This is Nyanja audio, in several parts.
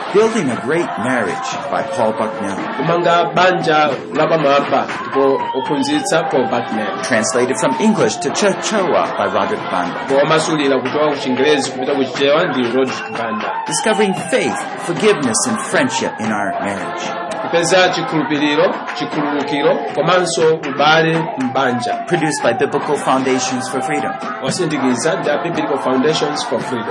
Building a Great Marriage by Paul Bucknell. kumanga banja lapamwamba ndipo ophunzitsa paul bucknell Translated from English to Chichewa by Roderick Banda. ndipo wamasulira kutoka ku chingerezi kupita ku chichewa ndi rod banda Discovering faith, forgiveness, and friendship in our marriage. kupeza chikhulupiriro chikhululukiro komanso ubale m'banja Produced by Biblical Foundations for Freedom. wasindikiza ndi a biblical foundations for freedom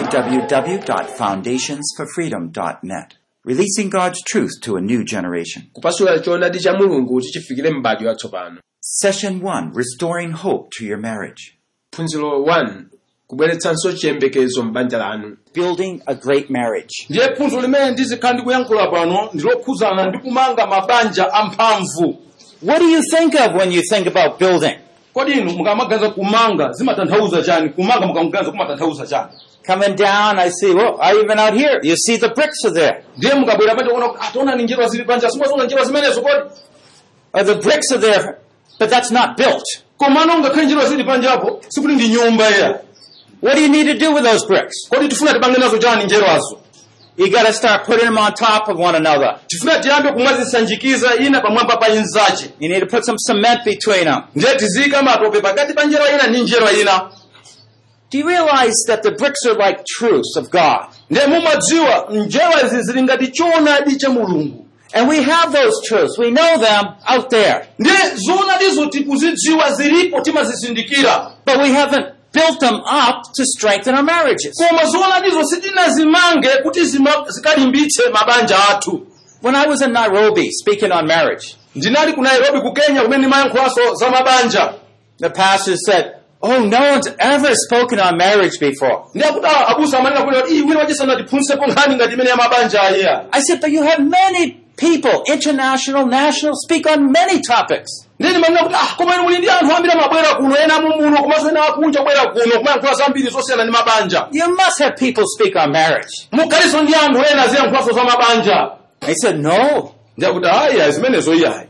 www.foundationsforfreedom.net. Releasing God's truth to a new generation. kupasula choonadi cha mulungu kuti chifikire m'bado watsopano Session 1 Restoring Hope to Your Marriage. phunziro 1 kubweretsanso chiyembekezo m'banja lanu Building a Great Marriage. ndiye phunziro limene ndizikhala ndikuyankhula pano ndilokhudzana ndi kumanga mabanja amphamvu What do you think of when you think about building? kodi inu mukamaganiza kumanga zimatanthauza chani kumanga mukamuganiza kumatanthauza chani Coming down, I see, well, I even out here, you see the bricks are there. ndiye mukabwera panje kuona kuti ataona ni njerwa zili panja simuziona njerwa zimenezo kodi Or the bricks are there, but that's not built. komano ngakhale njerwa zili panjapo sikuti ndi nyumba iya What do you need to do with those bricks? kodi tifuna tipange nazo chani njerwazo You gotta start putting them on top of one another. tifuna tiyambe kumwazisanjikiza ina pamwamba pa inzache You need to put some cement between them. ndiye tiziyika matope pakati pa njerwa ina ndi njerwa ina Do you realize that the bricks are like truths of God? ndiye mumadziwa njerwa izi zili ngati choonadi cha mulungu And we have those truths. We know them out there. ndiye zoonadizo tikuzidziwa zilipo timazisindikira But we haven't built them up to strengthen our marriages. koma zoonadizo sitinazimange kuti zima- zikalimbitse mabanja athu When I was in Nairobi speaking on marriage, ndinali ku nairobi ku kenya kumene ndimayankhulanso za mabanja the pastor said, Oh, no one's ever spoken on marriage before. ndiye kuti ah, abusa amanena kuti iyi wina wachisana tiphunzitsepo nkhani ngati imene ya mabanja aya I said, But you have many people, international, national, speak on many topics. ndiye ndimanena kuti ah, koma inu muli ndi anthu ambiri amabwera kuno ena mumuno komanso ena akunja kubwera kuno kumayankhula zambiri zosiyana ndi mabanja You must have people speak on marriage. mukhalinso ndi anthu ena ziyankhulanso za mabanja He said, No. ndiye kuti ayi zimenezo iyayi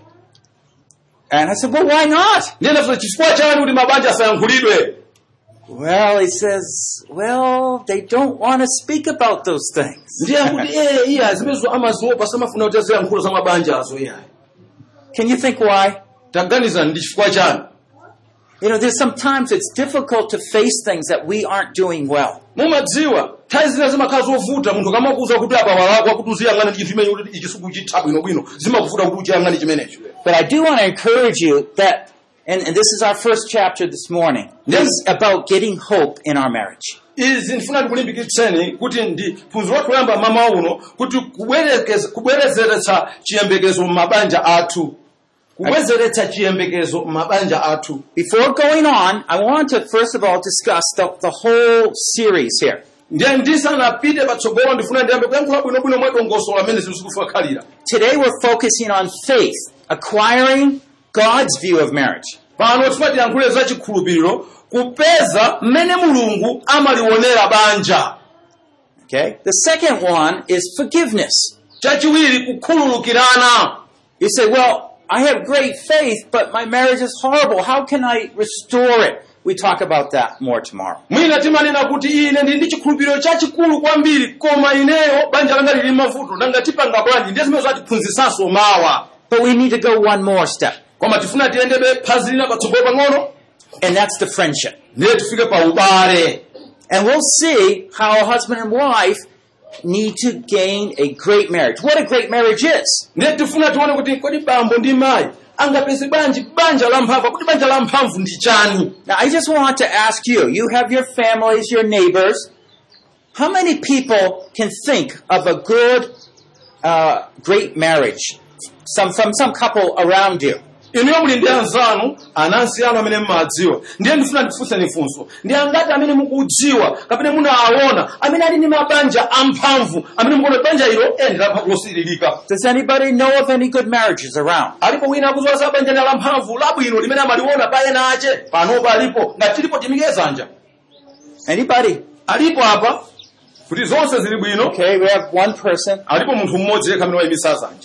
And I said, Well, why not? ndiye ndafuta chifukwa chani kuti mabanja asayankhulidwe Well, he says, Well, they don't want to speak about those things. ndiye kuti eh iya zimenezo amaziopa samafuna kuti aziyankhulo za mabanja azo iyayi Can you think why? taganiza ndi chifukwa chani You know, there's sometimes it's difficult to face things that we aren't doing well. mumadziwa nthawi zina zimakhala zovuta munthu kamakuza kuti apa walakwa kuti uziyang'ana ndi chinthu imene kuti ichi sikuchitha bwinobwino zimakuvuta kuti uchiyang'ane chimenecho But I do want to encourage you that, and, and this is our first chapter this morning, Yes. is about getting hope in our marriage. izi ndifuna ndikulimbikitseni kuti ndi phunziro wathu loyamba mama uno kuti kubwerekeza- kubwerezeretsa chiyembekezo m'mabanja athu kubwezeretsa chiyembekezo m'mabanja athu Before going on, I want to first of all discuss the, the whole series here. ndiye ndisanapite patsogolo ndifuna ndiyambe kuyankhula bwinobwino mwadongosola amene zinthu zikufakhalira Today we're focusing on faith, acquiring God's view of marriage. pano tifuna tiyankhule za chikhulupiriro kupeza mmene mulungu amalionera banja Okay? The second one is forgiveness. chachiwiri kukhululukirana You say, well, I have great faith, but my marriage is horrible. How can I restore it? We talk about that more tomorrow. mwina timanena kuti ine ndi ndi chikhulupiriro chachikulu kwambiri koma ineyo banja langa lili mavuto nanga tipanga bwanji ndiye zimene zatiphunzitsanso mawa But we need to go one more step, koma tifuna tiyendebe phazi lina patsogolo pang'ono and that's the friendship. ndiye tifike pa ubale And we'll see how a husband and wife need to gain a great marriage. What a great marriage is. ndiye tifuna tione kuti kodi bambo ndi mayi angapeze bwanji banja lamphamvu kuti banja lamphamvu ndi chani Now, I just want to ask you, you have your families, your neighbors. How many people can think of a good, uh, great marriage? Some, from some couple around you. inuyo muli ndi anzanu anansi anu amene mmadziwa ndiye ndifuna ndifunseni funso ndi angati amene mukudziwa kapena munawaona amene ali ndi mabanja amphamvu amene mukuona banja ilo eni lamphamvu losiririka Does anybody know of any good marriages around? alipo wina akudziwa za banja lina lamphamvu labwino limene amaliona pa ena ache panopa alipo ngati tilipo timike zanja Anybody? alipo apa kuti zonse zili bwino Okay, we have one person. alipo munthu mmodzi yekha amene wayimisa zanja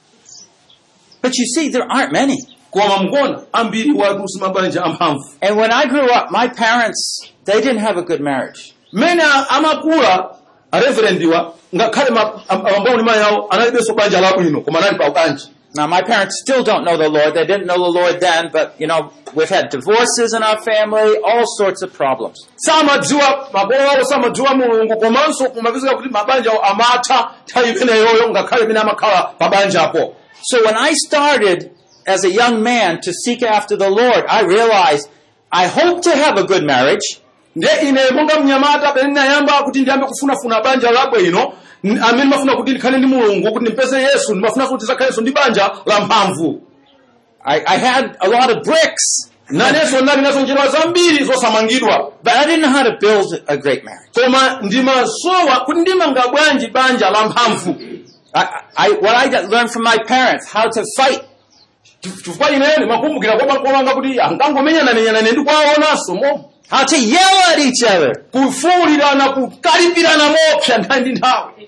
But you see, there aren't many. koma mukuona ambiri watu si mabanja amphamvu And when I grew up, my parents, they didn't have a good marriage. mmene amakula areverendiwa ngakhale ma- am- abambo ndi mayi awo analibenso banja labwino koma anali pa banja Now, my parents still don't know the Lord. They didn't know the Lord then, but, you know, we've had divorces in our family, all sorts of problems. samadziwa makolo awo samadziwa mulungu komanso kumapezeka kuti mabanja awo amatha nthawi imeneyoyo ngakhale imene amakhala pa banjapo So when I started as a young man to seek after the Lord, I realized I hope to have a good marriage. ndiye ine monga mnyamata pamene ndinayamba kuti ndiyambe kufunafuna banja labwino n- amene ndimafuna kuti ndikhale ndi mulungu kuti ndimpeze yesu ndimafunanso kuti ndizakhalenso ndi banja la mphamvu I, I had a lot of bricks, nanenso ndinali nazo njira zambiri zosamangidwa but I didn't know how to build a great marriage. koma ndimasowa kuti ndimanga bwanji banja la mphamvu I, I, what I got- learned from my parents, how to fight. chifukwa ineyo ndimakumbukira kwa makolo anga kuti angangomenyanamenyana ndi kwaonanso mo How to yell at each other. kufuwulirana kukalipirana mopsa nthawi ndi nthawi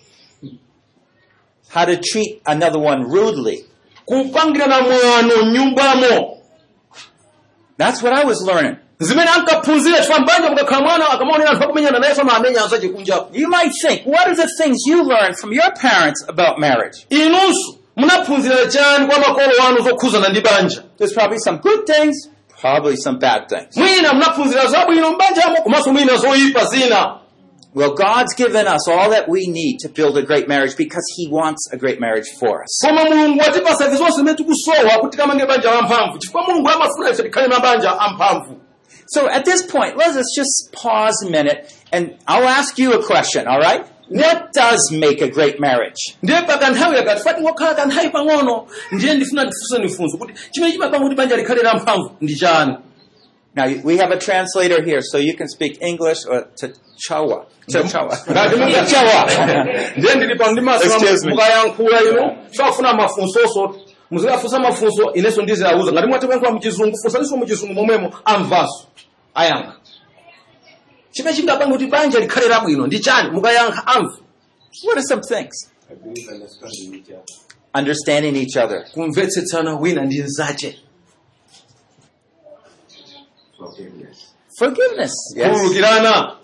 How to treat another one rudely. kupangirana mwano m'nyumbamo That's what I was learning. zimene ankaphunzira chifukwa mbanja mukakhala mwana akamaonera anthu akumenyana naye amamenya anzache kunjapo You might think, what are the things you learned from your parents about marriage? inunso munaphunzira chani kwa makolo anu zokhuzana ndi banja There's probably some good things, probably some bad things. mwina munaphunzira zabwino m'banjamo komanso mwina zoyipa zina Well, God's given us all that we need to build a great marriage because He wants a great marriage for us. koma mulungu watipasa ife zonse zimene tikusowa kuti timange banja lamphamvu chifukwa mulungu amafuna ife tikhale mabanja amphamvu So at this point, let us just pause a minute and I'll ask you a question, all right? What does make a great marriage? ndiye pa kanthawi yakati fati ngokhala kanthawi pang'ono ndiye ndifuna ndifunse nifunso kuti chimene chimapanga kuti banja likhale lamphamvu ndi chani Now, we have a translator here, so you can speak English or T'Chawa. T'Chawa. Ngati munga- T'Chawa. ndiye ndili pa ndimaso Excuse me. mukayankhula ino chafuna mafunsonso muzikafunsa mafunso inenso ndiziyauza ngati mwati kuyankhula muchizungu funsaninso muchizungu momwemo amvanso ayankha chimene chingapanga kuti banja likhale labwino ndi chani mukayankha amva What are some things? Understanding each other. kumvetsetsana wina ndi nzache Forgiveness. Yes. kuwulukirana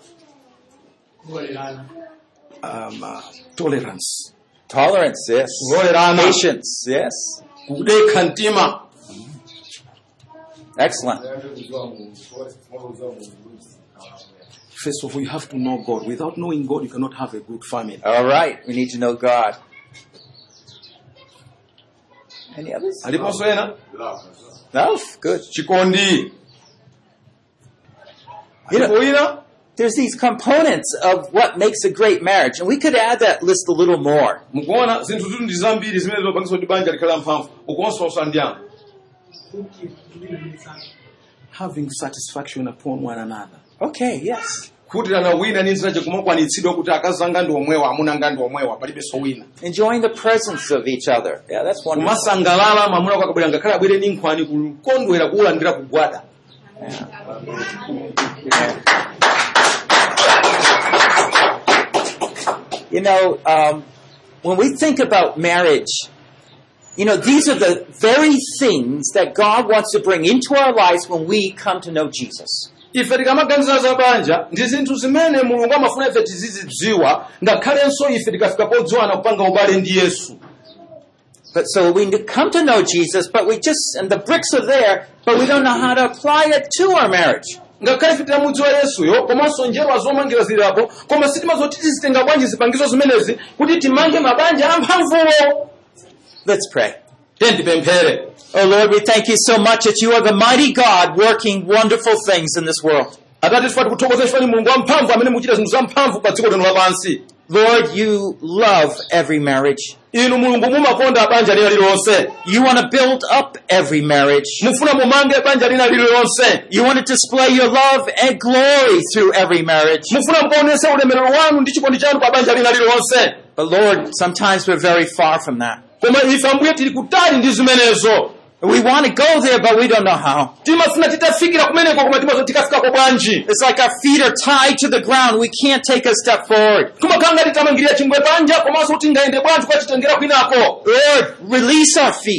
um, uh, tolerance Tolerance. Yes. kulolerana Patience. Yes. kudekha mtima Excellent. first of all you have to know god without knowing god you cannot have a good family All right. We need to know God. Any others? aliponso ena No? Good. chikondi You know- alipo wina There's these components of what makes a great marriage, and we could add that list a little more. mukuona zinthu zitu ndi zambiri zimene zopangisa kuti banja likhale mphamvu ukuonsonsa ndiyana having satisfaction upon one another Okay, yes. khutirana wina ndi nzirache kumakwanitsidwa kuti akazanga ndi omwewa amuna anga ndi omwewa palibenso wina Enjoying the presence of each other. Yeah, that's wonderful. kumasangalala mamuna kwa akabwera ngakhale abwere ndi nkhwani kukondwera kuwulandira kugwada You know, um, when we think about marriage, you know, these are the very things that God wants to bring into our lives when we come to know Jesus. ife tikamaganiza za banja ndi zinthu zimene mulungu amafuna ife tizizidziwa ngakhalenso ife tikafika podziwana kupanga ubale ndi yesu But so we come to know Jesus, but we just, and the bricks are there, but we don't know how to apply it to our marriage. ngakhale ife tinamudziwa yesuyo komanso njerwa zomangira zilipo koma sitimadziwa kuti tizitenga bwanji zipangizo zimenezi kuti timange mabanja amphamvuwo Let's pray. tiye ndipemphere Oh Lord, we thank you so much that you are the mighty God working wonderful things in this world. atate tifati kuthokoza chifani mulungu wamphamvu amene muchita zinthu zamphamvu pa dziko lino lapansi Lord, you love every marriage. inu mulungu mumakonda banja lina lililonse You want to build up every marriage. mufuna mumange banja lina lililonse You want to display your love and glory through every marriage. mufuna mukaonese ulemerero wanu ndi chikondi chanu pa banja lina lililonse But Lord, sometimes we're very far from that. koma ife ambuye tili kutali ndi zimenezo We want to go there, but we don't know how. timafuna titafikira kumeneko koma timazo tikafikako bwanji It's like our feet are tied to the ground. We can't take a step forward. kumakhala ngati tamangirira chingwe panja komanso kuti ngayende bwanji kukachitengera kwinako Lord, release our feet.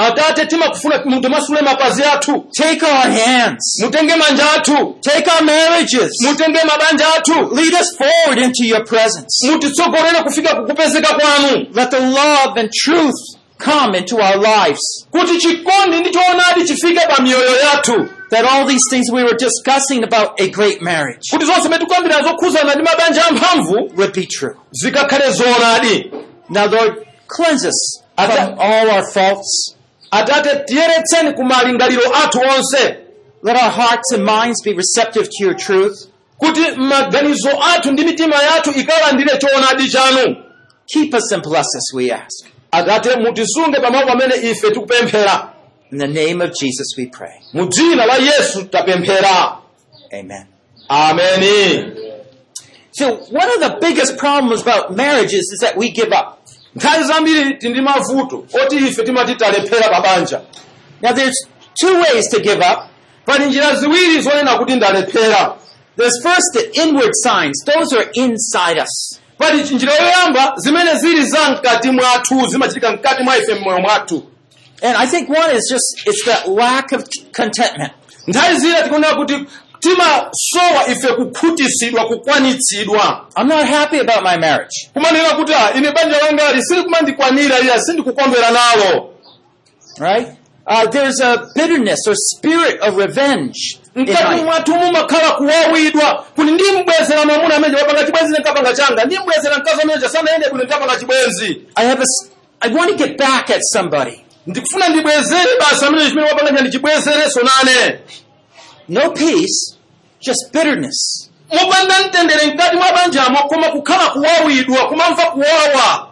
atate timakufuna mumasule mapazi athu Take our hands. mutenge manja athu Take our marriages. mutenge mabanja athu Lead us forward into your presence. mutitsogolere kufika kukupezeka kwanu Let the love and truth come into our lives. kuti chikondi ndi choonadi chifike pa miyoyo yathu That all these things we were discussing about a great marriage kuti zonse zimene tikukambirana zokhuzana ndi mabanja amphamvu would be true. zikakhale zoonadi Now, Lord, cleanse us from all our faults. atate tiyeretseni ku malingaliro athu onse Let our hearts and minds be receptive to your truth. kuti maganizo athu ndi mitima yathu ikalandire choonadi chanu Keep us and bless us, we ask. atate mutisunge pamalo pamene ife tikupemphera In the name of Jesus we pray. mu dzina la yesu tapemphera Amen. ameni So one of the biggest problems about marriages is that we give up. nthawi zambiri tili ndi mavuto oti ife timati talephera pa banja Now there's two ways to give up. pali njira ziwiri zonena kuti ndalephera There's first the inward signs. Those are inside us. pali njira yoyamba zimene zili za mkati mwathu zimachitika mkati mwa ife mmoyo mwathu And I think one is just, it's that lack of contentment. nthawi zina tikunena kuti timasowa ife kukhutisidwa kukwanitsidwa I'm not happy about my marriage. kumanena kuti "Ah, ine banja langali silikumandikwanira iya sindikukondwera nalo Right? Uh, there's a bitterness or spirit of revenge. in mkati life. mwathu mumakhala kuwawidwa kuti ndimbwezera mwamuna amene wapanga chibwenzi nekapanga changa ndimbwezera mkazi amene sanayende kuti ndapanga chibwenzi I have a, s- I want to get back at somebody. ndikufuna ndibwezere basa amene chimene wapanga chani ndibwezerenso nane No peace, just bitterness. mopanda mtendere mkati mwa banjamo koma kukhala kuwawidwa kumamva kuwawa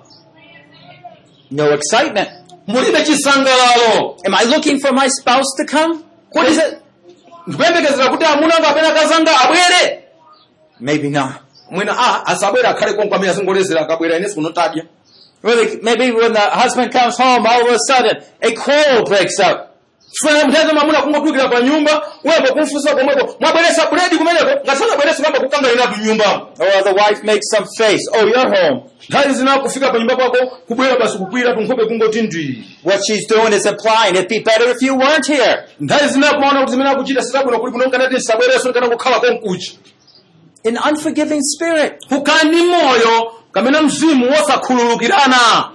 No excitement. mulibe chisangalalo Am I looking for my spouse to come? What is it? ndikuyembekezera kuti amuna anga apena akazanga abwere Maybe not. mwina a asabwere akhale konko amene asingolezera akabwera ine sikunotadya Really, maybe when the husband comes home, all of a sudden, a quarrel breaks out. funa mthenga mwamuna kungotulukira pa nyumba wepo kumfunsa komweko mwabweresa buledi kumeneko ngasanabwerese kamba kukanga inatu nyumbamo Or the wife makes some face. Oh, you're home. nthawi zina kufika pa nyumba kwako kubwera basi kukwira tunkhope kungoti ndwi What she's doing is implying it'd be better if you weren't here. nthawi zina kumaona kuti zimene akuchita sitabwino kuli kuno nkanati nsabwereso nkana kukhala konkuchi An unforgiving spirit. kukhala ndi moyo kamene mzimu wosakhululukirana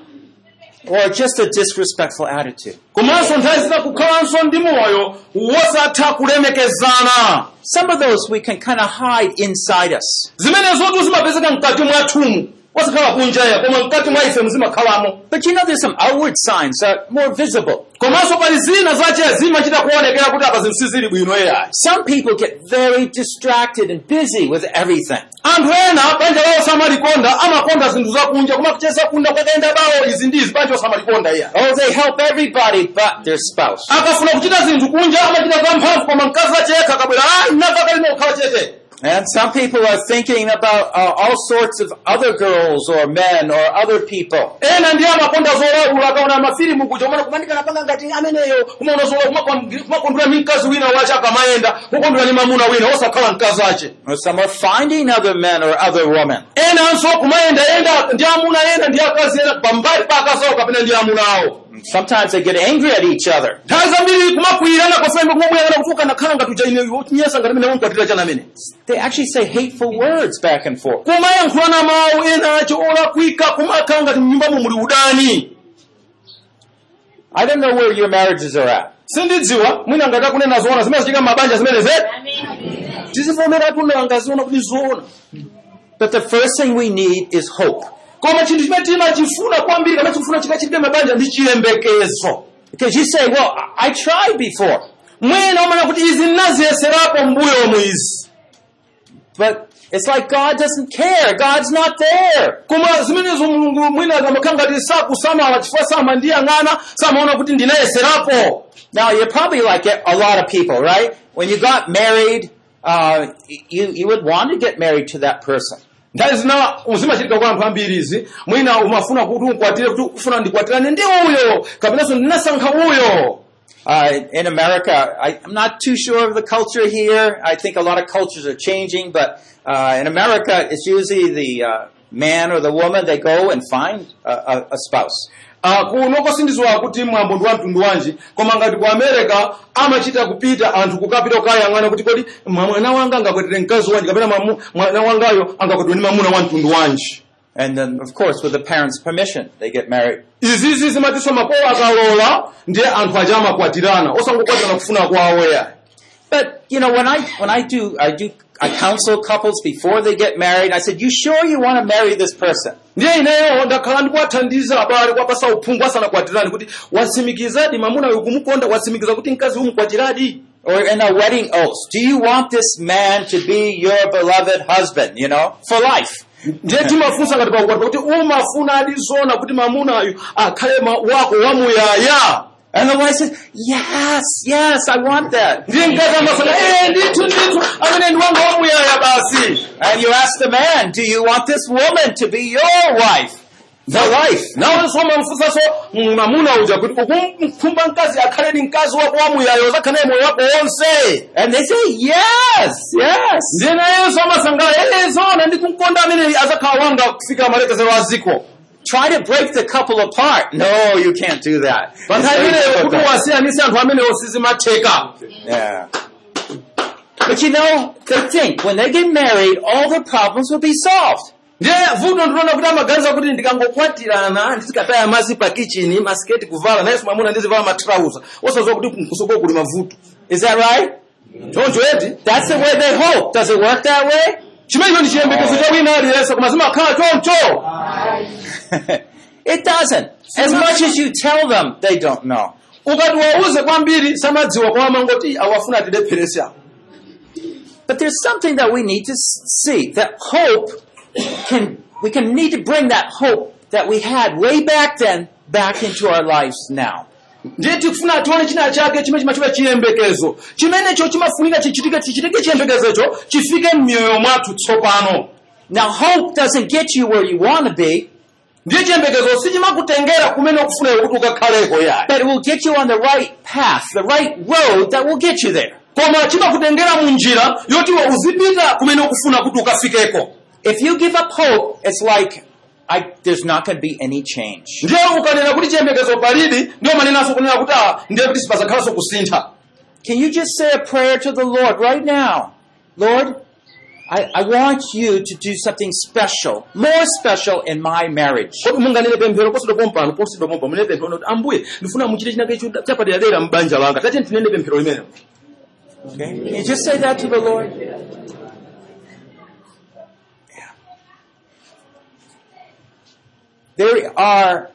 Or just a disrespectful attitude. komanso nthawi zina kukhalanso ndi moyo wosatha kulemekezana Some of those we can kind of hide inside us. zimenezotu zimapezeka mkati mwathumu osakhala kunjaya koma mkati mwa ife muzimakhalamo But you know, there's some outward signs that are more visible. komanso pali zina zache zimachita kuonekera kuti apa zinthu sizili bwino eyayi Some people get very distracted and busy with everything. anthu ena banja lawo samalikonda amakonda zinthu zakunja koma kucheza kunda kwakaenda bawo izi ndi izi banja osamalikonda iya Oh, they help everybody but their spouse. akafuna kuchita zinthu kunja amachita zamphamvu koma mkazi achekha akabwera a nakakalina kukhala chete And some people are thinking about uh, all sorts of other girls or men or other people. ena ndi amakonda zolawula akaona mafilimu kuja umana kumanikana panga ngati ameneyo kumaona zolawula kumakondwera ndi mkazi wina wache akamayenda kukondwera ndi mamuna wina osakhala mkazi ache Or some are finding other men or other women. enanso kumayendayenda ndi amuna ena ndi akazi ena pambali pa akazi awo kapena ndi amuna awo Sometimes they get angry at each other. nthawi zambiri kumakwirana kwafembe kumabwerana kuti ukanakhala ngati uja ine wotinyesa ngati mene unkwatira chanamene They actually say hateful words back and forth. kumayankhulana mawu ena acho olakwika kumakhala ngati mnyumbamo muli udani I don't know where your marriages are at. sindidziwa mwina ngati akunena zoona zimene zichitika m'mabanja zimene zedi tizivomera tunanga ziona kuti zoona But the first thing we need is hope. koma chinthu chimene timachifuna kwambiri kamene chikufuna chikachitike m'mabanja ndi chiyembekezo Because you say, well, I I tried before, mwina umana kuti izi nnaziyeserapo mbuyomu izi but it's like God doesn't care. God's not there. koma zimenezo mulungu mwina akamakhala ngati sakusamala chifukwa samandiyang'ana samaona kuti ndinayeserapo Now, you're probably like a lot of people, right? When you got married, uh, you, you would want to get married to that person. nthawi zina zimachitika kwa anthu ambiri izi mwina umafuna kuti ukwatire kuti ufuna ndikwatirane ndi uyo kapenanso ndinasankha uyo Uh, in America, I, I'm not too sure of the culture here. I think a lot of cultures are changing, but uh, in America, it's usually the uh, man or the woman, they go and find a, a, a spouse. Ah, kuno sindidziwa kuti mwambo ndi wa mtundu wanji koma ngati ku america amachita kupita anthu kukapita kukayang'ana kuti kodi mwa- mwana wanga angakwetere mkazi wanji kapena mamu- mwana wangayo angakwetere ndi mamuna wa mtundu wanji And then, of course, with the parents' permission, they get married. izizi zimatiswa makolo akalola ndiye anthu aja amakwatirana osangokwatirana kufuna kwawo ya But you know, when I when I do I do I counsel couples before they get married. I said, "You sure you want to marry this person?" ndiye ineyo ndakhala ndikuwathandiza abale kwapasa uphungu asanakwatirani kuti watsimikizadi mamuna uyu kumukonda watsimikiza kuti mkazi umukwatiradi Or in a wedding oath, do you want this man to be your beloved husband? You know, for life. ndiye timafunsa ngati pakukwatira kuti umafuna adi zona kuti mamunayu akhale ma- wako wamuyaya And the wife says, "Yes, yes, I want that." ndiye mkazi amasana eh ndithu ndithu amene ndi wanga wamuyaya basi And you ask the man, "Do you want this woman to be your wife for life?" nawonso umamfunsanso mamuna uja kuti ukumkhumba mkazi akhale ndi mkazi wako wamuyaya uzakhale moyo wako wonse And they say, "Yes, yes." ndiye nayenso amasangala eh zona ndikumkonda amene azakhala wanga kufika malekezero a ziko Try to break the couple apart. No, you can't do that. It's panthawi very imeneyo kuti difficult. wasiyanise anthu amenewo sizimatheka Yeah. But you know, they think when they get married, all their problems will be solved. ndiye vuto ndilona kuti amaganiza kuti ndikangokwatirana ndizikataya mazi pa kichini masiketi kuvala nayenso mwamuna ndizivala matrauza osaziwa kuti kusoko kuli mavuto Is that right? choncho eti That's the way they hope. Does it work that way? chimenecho ndi chiyembekezo cha wina aliyense koma zimakhala choncho it doesn't. As much as you tell them, they don't know. ukati wauze kwambiri samadziwa kwa amangoti awafuna atilepherese awo But there's something that we need to s- see. That hope can, we can need to bring that hope that we had way back then back into our lives now. ndiye tikufuna tione china chake chimene chimachiwa chiyembekezo chimenecho chimafunika chichitike chichitike chiyembekezocho chifike m'miyoyo mwathu tsopano Now hope doesn't get you where you want to be, ndiye chiyembekezo sichimakutengera kumene ukufunayo kuti ukakhaleko yayi but it will get you on the right path, the right road that will get you there. koma chimakutengera mu njira yoti iwe uzipita kumene ukufuna kuti ukafikeko If you give up hope, it's like I, there's not going to be any change. ndiye ukanena kuti chiyembekezo palidi ndiyo manenanso kunena kuti ah ndiye kuti sipazakhalanso kusintha Can you just say a prayer to the Lord right now? Lord, I, I want you to do something special, more special in my marriage. kodi munganene pemphero posidwa pompano posidwa pompa munene pemphero kuti ambuye ndifuna muchite chinake chapaderadera m'banja langa tate tinene pemphero limenelo Okay? Can you just say that to the Lord? Yeah. There are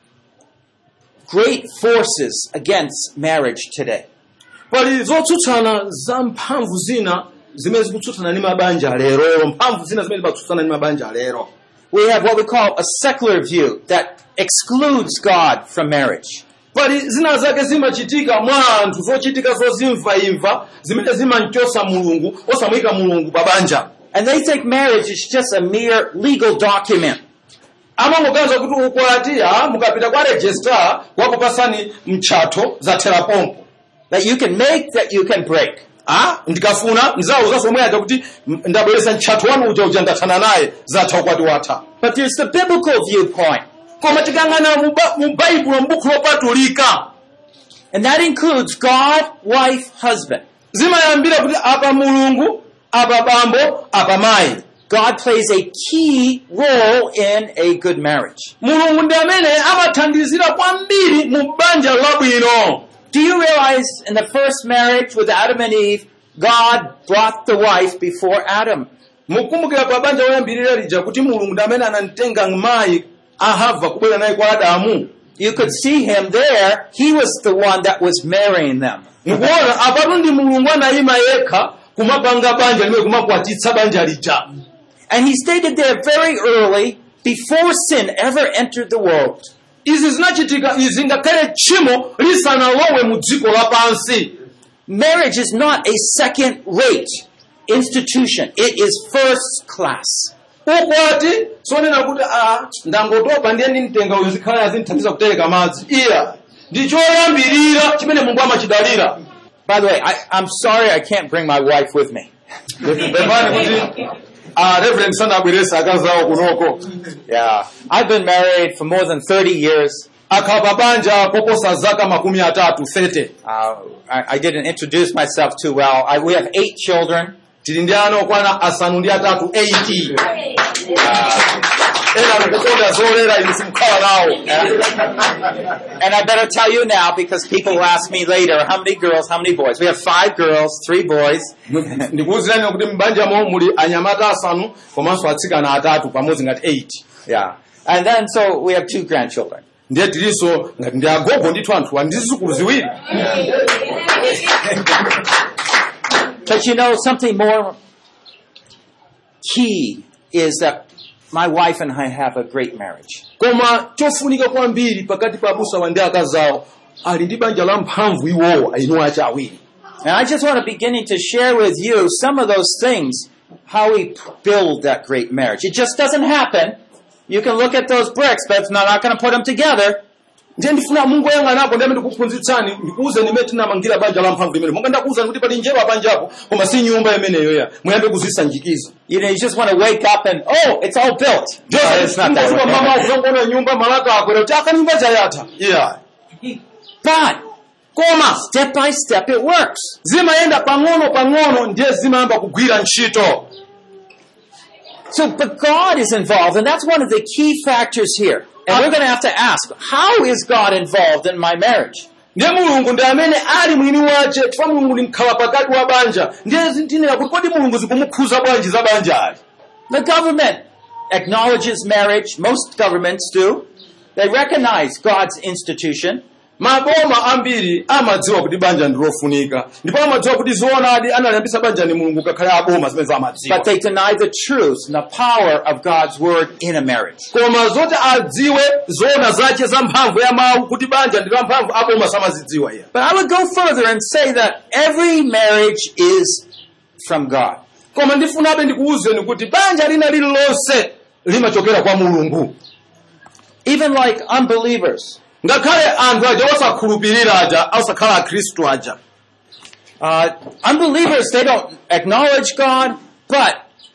great forces against marriage today. pali zotsutsana za mphamvu zina zimene zikutsutsana ndi mabanja lero mphamvu zina zimene zimatsutsana ndi mabanja lero We have what we call a secular view that excludes God from marriage. pali zina zake zimachitika mwa anthu zochitika zozimvaimva zimene zimamchosa mulungu osamuyika mulungu pa banja And they think marriage is just a mere legal document. amangoganiza kuti ukwati ah, mukapita kwa registrar wakupasani mchatho zathera pompo That you can make, that you can break. ah, ndikafuna ndizawuza somwe aja kuti m- ndabweresa mchatho wanu uja uja ndathana naye zatha ukwati watha But there's the biblical viewpoint. koma tikang'ana mu Ba- mu baibulo m'buku lopatulika And that includes God, wife, husband. zimayambira kuti apa mulungu apa bambo apa mayi God plays a key role in a good marriage. mulungu ndi amene amathandizira kwambiri mu banja labwino Do you realize in the first marriage with Adam and Eve, God brought the wife before Adam? mukumbukira pa banja loyambirira lija kuti mulungu ndi amene anamtenga mayi ahava kubwera naye kwa adamu You could see him there. He was the one that was marrying them. mukuona apatu ndi mulungu anayima yekha kumapanga banja limene kumakwatitsa banja lija And he stated there very early, before sin ever entered the world, izi zinachitika izi ngakhale tchimo lisanalowe mu dziko lapansi marriage is not a second rate institution. It is first class. ukwati sonena kuti a ndangotopa ndiye ndimtenga uyu zikhala azinthandiza kutereka madzi iya ndi choyambirira chimene mulungu amachidalira By the way, I, I'm sorry I can't bring my wife with me. pepani kuti a reverend sanabweresa akazawo kunoko Yeah. I've been married for more than 30 years. akhala pa banja koposa zaka makumi atatu 30 Uh, I, I didn't introduce myself too well. I, we have eight children. tili ndi ana okwana asanu ndi atatu 80 ena akukonda zolera inu simukhala nawo And I better tell you now because people will ask me later, how many girls, how many boys? We have five girls, three boys. ndikuwuzirani kuti m'banjamo muli anyamata asanu komanso atsikana atatu pamodzi ngati 8 Yeah. And then so we have two grandchildren. ndiye tilinso ngati ndi agogo ndithu anthuwa ndi zizukulu ziwiri But you know, something more key is that my wife and I have a great marriage. koma chofunika kwambiri pakati pa abusawa ndi akazawo ali ndi banja la mphamvu iwowo ayinuwa achi awiri And I just want to beginning to share with you some of those things, how we build that great marriage. It just doesn't happen. You can look at those bricks, but it's not, not going to put them together. ndiye ndifuna mungu ayang'anapo ndi amene ndikuphunzitsani ndikuwuzeni imene tinamangira banja la mphamvu limene monga ndakuwuzani kuti pali njerwa banjapo koma si nyumba imeneyo ya muyambe kuzisanjikiza You know, you just want to wake up and, oh, it's all built. But it's not that mama way. akuzongona nyumba malaka akwera kuti aka nyumba chayatha yeah. But, koma, step by step it works. zimayenda pang'ono pang'ono ndiye zimayamba kugwira ntchito So, but God is involved, and that's one of the key factors here. And we're going to have to ask, how is God involved in my marriage? ndiye mulungu ndi amene ali mwini wace chifukwa mulungu ndi mkhala pakati wa banja ndiye zintinera kuti kodi mulungu zikumukhuza bwanji za banja ali The government acknowledges marriage. Most governments do. They recognize God's institution. maboma ambiri amadziwa kuti banja ndi lofunika ndipo amadziwa kuti zoonadi analiyambisa banja ni mulungu ngakhale aboma zimene amadziwa But they deny the truth and the power of God's word in a marriage. koma zoti adziwe zoona zace za mphamvu ya mawu kuti banja ndi la mphamvu aboma samazidziwa iye But I would go further and say that every marriage is from God. koma ndifunabe ndikuwuzeni kuti banja lina lililonse limachokera kwa mulungu Even like unbelievers. ngakhale anthu aja osakhulupirira aja osakhala akhristu aja Uh, unbelievers, they don't acknowledge God, but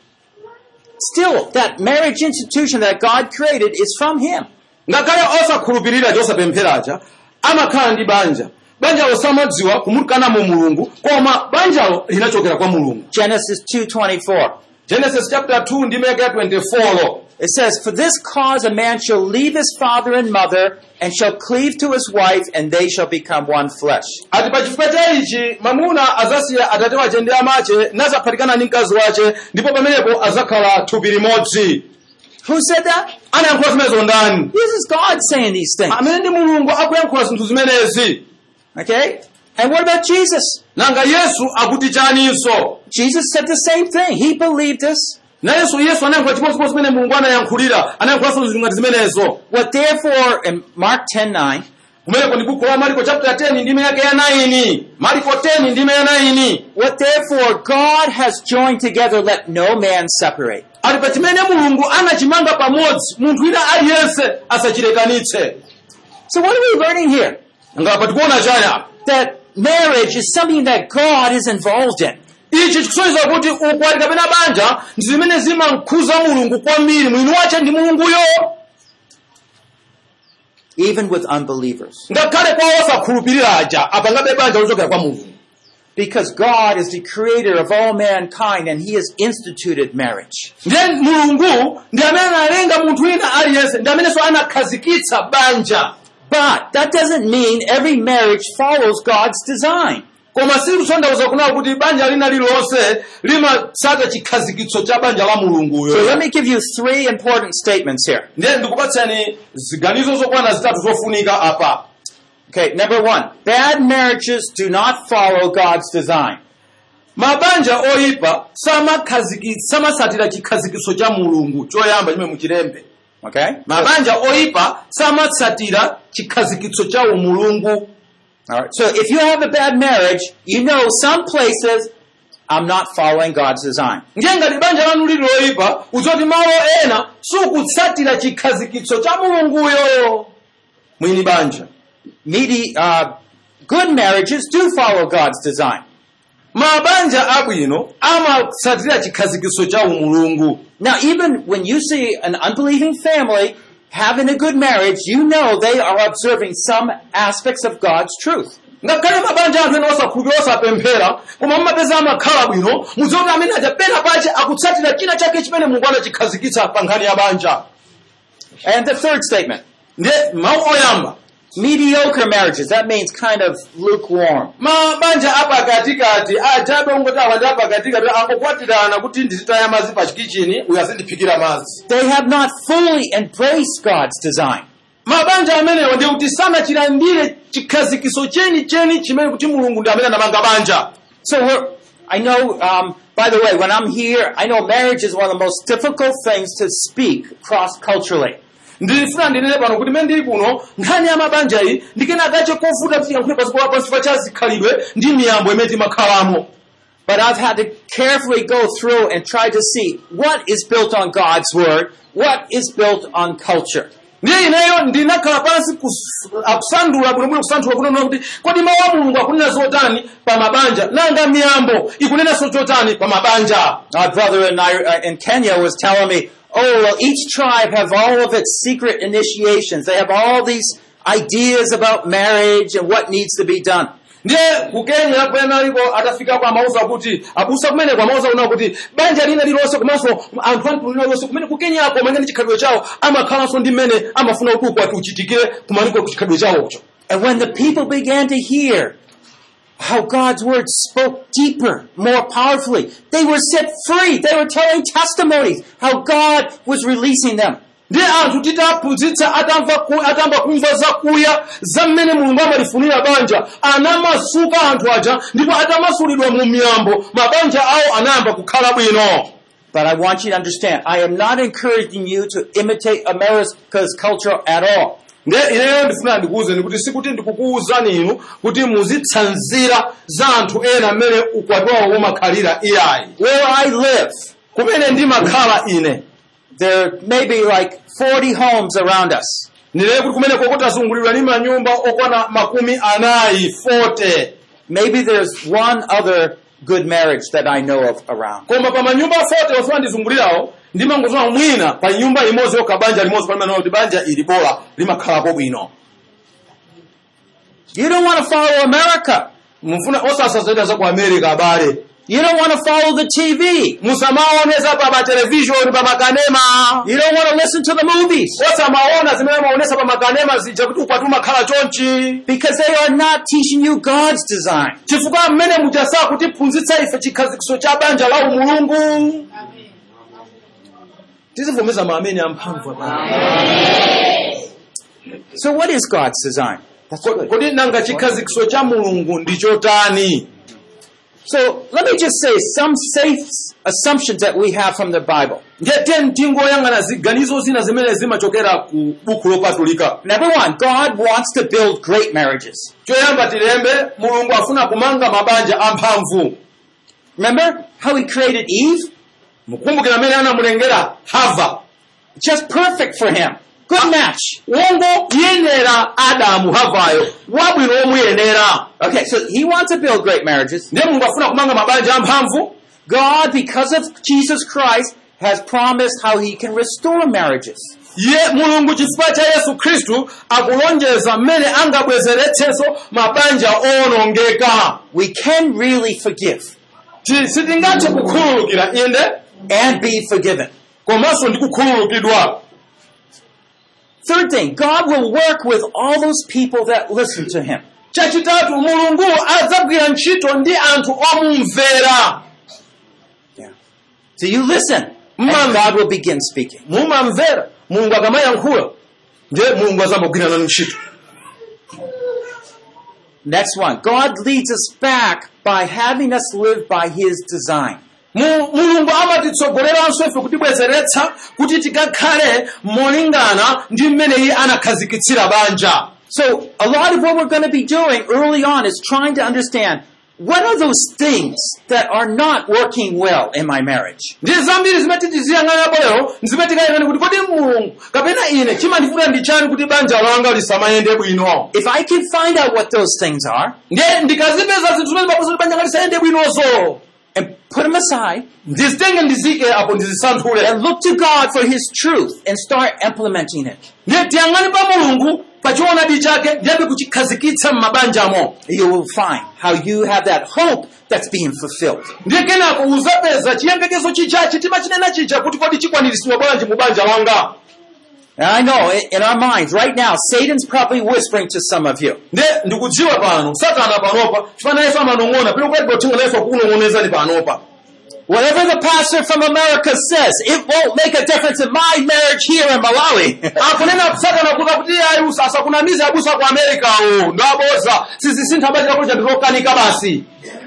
still, that marriage institution that God created is from Him. ngakhale osakhulupirira aja osapemphera aja amakhala ndi banja banjalo samadziwa kumulikanamo mulungu koma banjalo linachokera kwa mulungu Genesis 2.24. genesis chapter 2 ndi meka 24 lo It says, For this cause a man shall leave his father and mother, and shall cleave to his wife, and they shall become one flesh. ati pa chifukwa cha ichi mamuna azasiya atate wace ndi amache nazaphatikana ndi mkazi wace ndipo pamenepo azakhala thupi limodzi Who said that? anayankhula zimenezo ndani This is God saying these things. amene ndi mulungu akuyankhula zinthu zimenezi Okay? And what about Jesus? nanga yesu akuti chaninso Jesus said the same thing. He believed this. nayenso yesu anayankhula chimodzimodzi zimene mulungu anayankhulira anayankhulanso zinthu ngati zimenezo What therefore, in Mark 10 9, kumeneko ndi buku la mariko chapter 10 ndime yake ya 9 mariko 10 ndime ya 9 what therefore God has joined together, let no man separate. ati pa chimene mulungu anachimanga pamodzi munthu wina aliyense asachilekanitse So what are we learning here? ngapa tikuona chani apa That marriage is something that God is involved in. ichi chikusonyeza kuti ukwati kapena banja ndi zimene zimamkhuza mulungu kwambiri mwini wace ndi mulunguyo even with unbelievers. ngakhale kwa osakhulupirira aja apangabe banja lochokera kwa mulungu Because God is the creator of all mankind and He has instituted marriage. ndiye mulungu ndi amene analenga munthu wina aliyense ndi amenenso anakhazikitsa banja But that doesn't mean every marriage follows God's design. koma silikusondauza kunawo kuti banja lina lililonse limatsata chikhazikitso cha banja la So let mulunguyo me give you three important statements here. ndiye ndikupatsani ziganizo zokwana zitatu zofunika apa Okay, number one, bad marriages do not follow God's design. mabanja oyipa samakhaziki- samasatira chikhazikitso cha mulungu choyamba chimene muchilembe Okay? mabanja oyipa samatsatira chikhazikitso cha umulungu Alright. So if you have a bad marriage, you know some places I'm not following God's design. ndiye ngati banja lanu lili loyipa uzoti malo ena sukutsatira chikhazikitso cha mulunguyo mwini banja Medi- uh, good marriages do follow God's design. mabanja abwino amatsatira chikhazikitso cha umulungu Now, even when you see an unbelieving family having a good marriage, you know they are observing some aspects of God's truth. ngakhale mabanja anthu ena osakhulupirira osapemphera koma mumapeza amakhala bwino mudziwa kuti amene aja pena pache akutsatira china chake chimene mulungu anachikhazikitsa pa nkhani ya banja And the third statement, ndiye mawu oyamba mediocre marriages. That means kind of lukewarm. mabanja apakatikati ajabe ungoti awa ndi apakatikati angokwatirana kuti ndizitaya madzi pa chikichini uyu azindiphikira madzi They have not fully embraced God's design. mabanja amenewo ndi kuti sanachilandire chikhazikiso chenicheni chimene kuti mulungu ndi amene anamanga banja So we're, I know, um, by the way, when I'm here, I know marriage is one of the most difficult things to speak cross-culturally. ndifuna ndinene pano kuti mene ndili kuno nkhani ya mabanja iyi ndikena kache kovuta kuti yankhule pasi pa pansi pa cha zikhalidwe ndi miyambo imene timakhalamo But I've had to carefully go through and try to see what is built on God's Word, what is built on culture. ndiye ineyo ndinakhala pansi kus- akusandula bwinobwino kusanthula kunena kuti kodi mawu a mulungu akunena zotani pa mabanja nanga miyambo ikunenanso chotani pa mabanja My brother in, Nai- uh, in Kenya was telling me, oh, well, each tribe have all of its secret initiations. They have all these ideas about marriage and what needs to be done. ndiye ku kenya kwena aliko atafikako amauza kuti abusa kumeneko amauza kuna kuti banja lina lilonse komanso anthu anthu lina lonse kumene ku kenyako mangene chikhalidwe chawo amakhalanso ndi mmene amafuna kuti ukwati uchitikire kumaliko ku chikhalidwe chawocho And when the people began to hear how God's word spoke deeper, more powerfully, they were set free. They were telling testimonies how God was releasing them. ndiye anthu titaphunzitsa atamva ku- atamba kumva zakuya za mmene mulungu amalifunira banja anamasuka anthu aja ndipo atamasulidwa mu miyambo mabanja awo anayamba kukhala bwino But I want you to understand, I am not encouraging you to imitate America's culture at all. ndiye ineyo ndifuna ndikuwuzeni kuti sikuti ndikukuwuzani inu kuti muzitsanzira za anthu ena mmene ukwati wawo umakhalira iyayi Where I live, kumene ndimakhala ine there may be like 40 homes around us. ndileye kuti kumene koko tazungulirwa ndi manyumba okwana makumi anayi 40 Maybe there's one other good marriage that I know of around. koma pa manyumba 40 ofuna ndizungulirawo ndimangozowa mwina pa nyumba imodzi yokha banja limodzi palimene kuti banja ili bora limakhalapo bwino You don't want to follow America. mufuna osasazaida za ku america abale You don't want to follow the TV. musamaoneza pa matelevishoni pa makanema You don't want to listen to the movies osamaona zimene maonesa pa makanema zija kuti ukwati umakhala chonchi because they are not teaching you God's design. chifukwa mmene mujasa kutiphunzitsa ife chikhazikiso cha banja la umulungu tizivomeza maamene amphamvu abale So what is God's design? That's Ko- good. kodi nanga chikhazikiso cha mulungu ndi chotani So let me just say some safe assumptions that we have from the Bible. ndiye tingoyang'ana ziganizo zina zimene zimachokera ku buku lopatulika Number one, God wants to build great marriages. choyamba tilembe mulungu afuna kumanga mabanja amphamvu Remember how he created Eve? mukumbukira amene anamulengera hava Just perfect for him. Good match. wongo yenera adamu havayo wabwino womuyenera Okay, so he wants to build great marriages. ndiye mulungu afuna kumanga mabanja amphamvu God, because of Jesus Christ, has promised how he can restore marriages. ye mulungu chifukwa cha yesu khristu akulonjeza mmene angabwezeretsenso mabanja owonongeka We can really forgive Ti- sitingathe kukhululukira inde and be forgiven. komanso ndi kukhululukidwa Third thing, God will work with all those people that listen to him. chachitatu mulungu adzagwira ntchito ndi anthu omumvera So you listen, and Mom. God will begin speaking. mumamvera mulungu akamayankhula ndiye mulungu azamagwirana ntchito Next one, God leads us back by having us live by his design. Mu- mulungu amatitsogoleranso ife kutibwezeretsa kuti tikakhale molingana ndi mmene iye anakhazikitsira banja So a lot of what we're going to be doing early on is trying to understand what are those things that are not working well in my marriage? ndi zambiri zimene titiziyang'anapo lero zimene tikayang'ana kuti kodi mulungu kapena ine chimandifuna ndi chani kuti banja langa lisamayende bwino If I can find out what those things are, ndiye ndikazipeza zinthu zimene pakuti banja langa lisayende bwinozo and put them aside ndizitenge ndizike apo ndizisanthule and look to God for His truth and start implementing it. ndiye tiyang'ane pa mulungu pa choonadi chake ndiyambe kuchikhazikitsa m'mabanjamo You will find how you have that hope that's being fulfilled. ndiye kenako uzapeza chiyembekezo chicha chitima chinena chija kuti kodi chikwaniritsidwa bwanji mu banja langa And I know i- in our minds right now, Satan's probably whispering to some of you. ndiye ndikudziwa pano satana panopa chifana yesu amanong'ona pili kukaiti pothenga yesu akunong'onezani panopa Whatever the pastor from America says, it won't make a difference in my marriage here in Malawi. akunena satana kuza kuti ayi asakunamize abusa ku amerikawo ndaboza sizisintha banja lako chandilokanika basi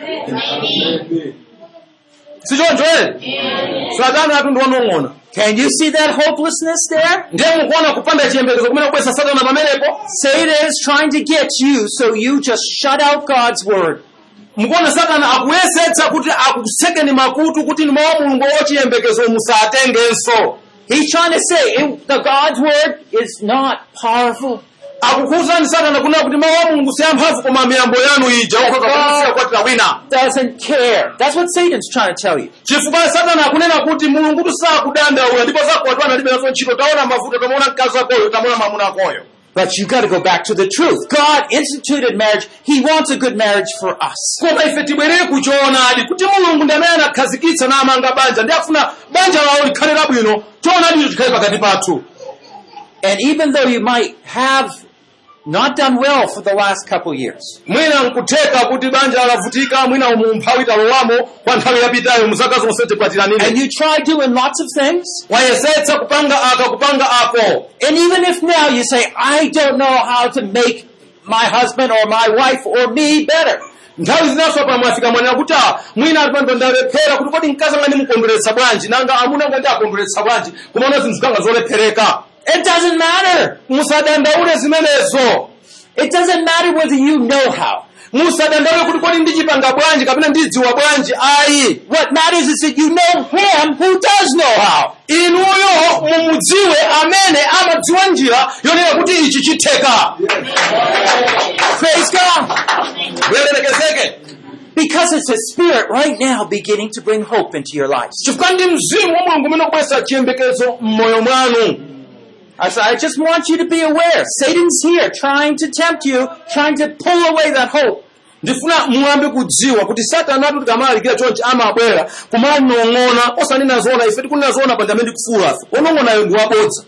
sichoncho ere satana atu ndiwanong'ona Can you see that hopelessness there? ndiye mukuona kupanda chiyembekezo kumene kubwesa satana pamenepo Satan is trying to get you so you just shut out God's word. mukuona satana akuyesetsa kuti akusekeni makutu kuti ni mawu a mulungu ochiyembekezo musatengenso He's trying to say it, the God's word is not powerful. akukuwuzani satana kunena kuti mawu a mulungu siyamphamvu koma miyambo yanu ija ukhoza kusiya kwatira wina Doesn't care. That's what Satan's trying to tell you. chifukwa satana akunena kuti mulungu tusakudandaula ndipo zakuwatwana alibe nazo ntchito taona mavuto tamaona mkazi akoyo tamaona mwamuna akoyo But you got to go back to the truth. God instituted marriage. He wants a good marriage for us. koma ife tibwerere kuchoonadi kuti mulungu ndi amene anakhazikitsa namanga banja ndi afuna banja lawo likhale labwino choonadicho chikhale pakati pathu And even though you might have not done well for the last couple years, mwina nkutheka kuti banja lavutika mwina mu mphawi talowamo kwa nthawi yapitayo mu zaka zonse and tikwatiranire you try doing lots of things, wayesetsa kupanga aka kupanga ako and even if now you say, I don't know how to make my husband or my wife or me better, nthawi zinaso pa mwafika mwanena kuti ah, mwina ali pano ndalephera kuti kodi mkazi anga ndimukondweretsa bwanji nanga amuna anga ndi akondweretsa bwanji kumaona zinthu zanga zolephereka it doesn't matter. musadandaule zimenezo It doesn't matter whether you know how. musadandaule kuti kodi ndichipanga bwanji kapena ndidziwa bwanji ayi What matters is that you know him who does know how. inuyo mumudziwe amene amadziwa njira yonena kuti ichi chitheka Praise God. bwelemekezeke Because it's His Spirit right now beginning to bring hope into your lives. chifukwa ndi mzimu wa mulungu umene ukubweretsa chiyembekezo m'moyo mwanu I said, I just want you to be aware. Satan's here trying to tempt you, trying to pull away that hope. ndifuna muyambe kudziwa kuti satana atu tikamalalikira chonchi amabwera kumanong'ona osanena zoona ife tikunena zoona panja amene tikufuulafe onong'onayo ndi wabodza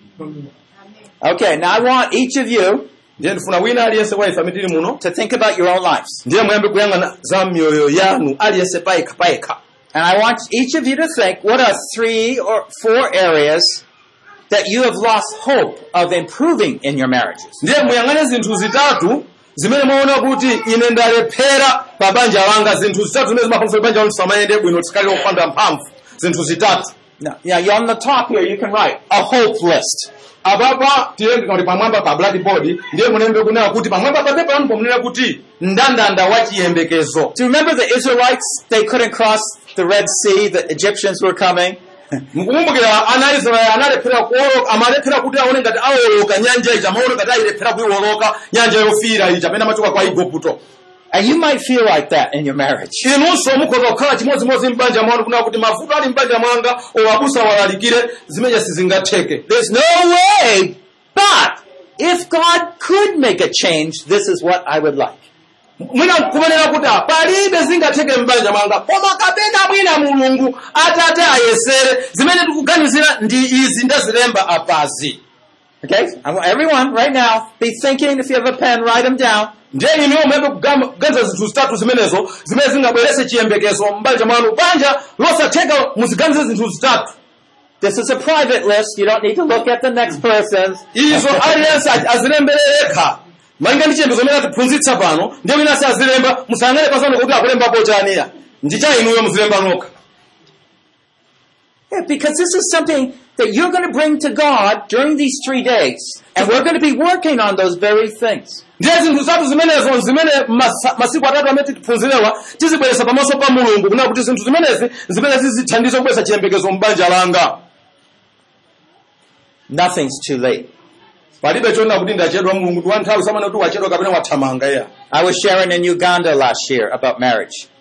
Okay, now I want each of you ndiye ndifuna wina aliyense wa ife amene tili muno to think about your own lives. ndiye muyambe kuyang'ana za miyoyo yanu aliyense payekha payekha And I want each of you to think what are three or four areas that you have lost hope of improving in your marriages. ndiye muyang'ane zinthu zitatu zimene mwaona kuti ine ndalephera pa banja langa zinthu zitatu zimene zimapangitsa banja lanu lisamayende bwino tisikali opanda mphamvu zinthu zitatu Now, now you're on the top here, you can write a hope list. apapa tilembe kuti pamwamba pa blackboard ndiye mulembe kunena kuti pamwamba pa pepa pano munena kuti mndandanda wa chiyembekezo Do you remember the Israelites? They couldn't cross the Red Sea, the Egyptians were coming. mukukumbukira ana a israeli analephera kuwoloka amalephera kuti aone ngati awoloka nyanja ija amaona ngati ayilephera kuyiwoloka nyanja yofiira ija pamene amachoka kwa igupto And you might feel like that in your marriage. inunso mukhoza kukhala chimodzimodzi m'banja mwanu kunena kuti mavuto ali m'banja mwanga owabusa walalikire zimene sizingatheke There's no way, but if God could make a change, this is what I would like. mwina kumenera kuti ah, palibe zingatheke m'banja mwanga koma kapena mwina mulungu atate ayesere zimene tikuganizira ndi izi ndazilemba apazi Okay? I want everyone right now, be thinking, if you have a pen, write them down. ndiye inuyo muyambe kuganiza zinthu zitatu zimenezo zimene zingabweretse chiyembekezo m'banja mwanu banja losatheka muziganize zinthu zitatu This is a private list. You don't need to look at the next person's. izo aliyense azilembere yekha malinga ndi chiyembekezo imene atiphunzitsa pano ndiye wina si azilemba musayang'ane pasano kuti akulembapo chaniya ndi cha inuyo muzilemba nokha Yeah, because this is something that you're going to bring to God during these three days. And we're going to be working on those very things. ndiye zinthu zitatu zimenezo zimene masa- masiku atatu amene titiphunzirewa tizibweretsa pamaso pa mulungu kunena kuti zinthu zimenezi zimene zizithandiza kubweretsa chiyembekezo m'banja langa Nothing's too late. palibe chonena kuti ndachedwa mulungu ndi wanthawi samana kuti wachedwa kapena wathamanga iya I was sharing in Uganda last year about marriage.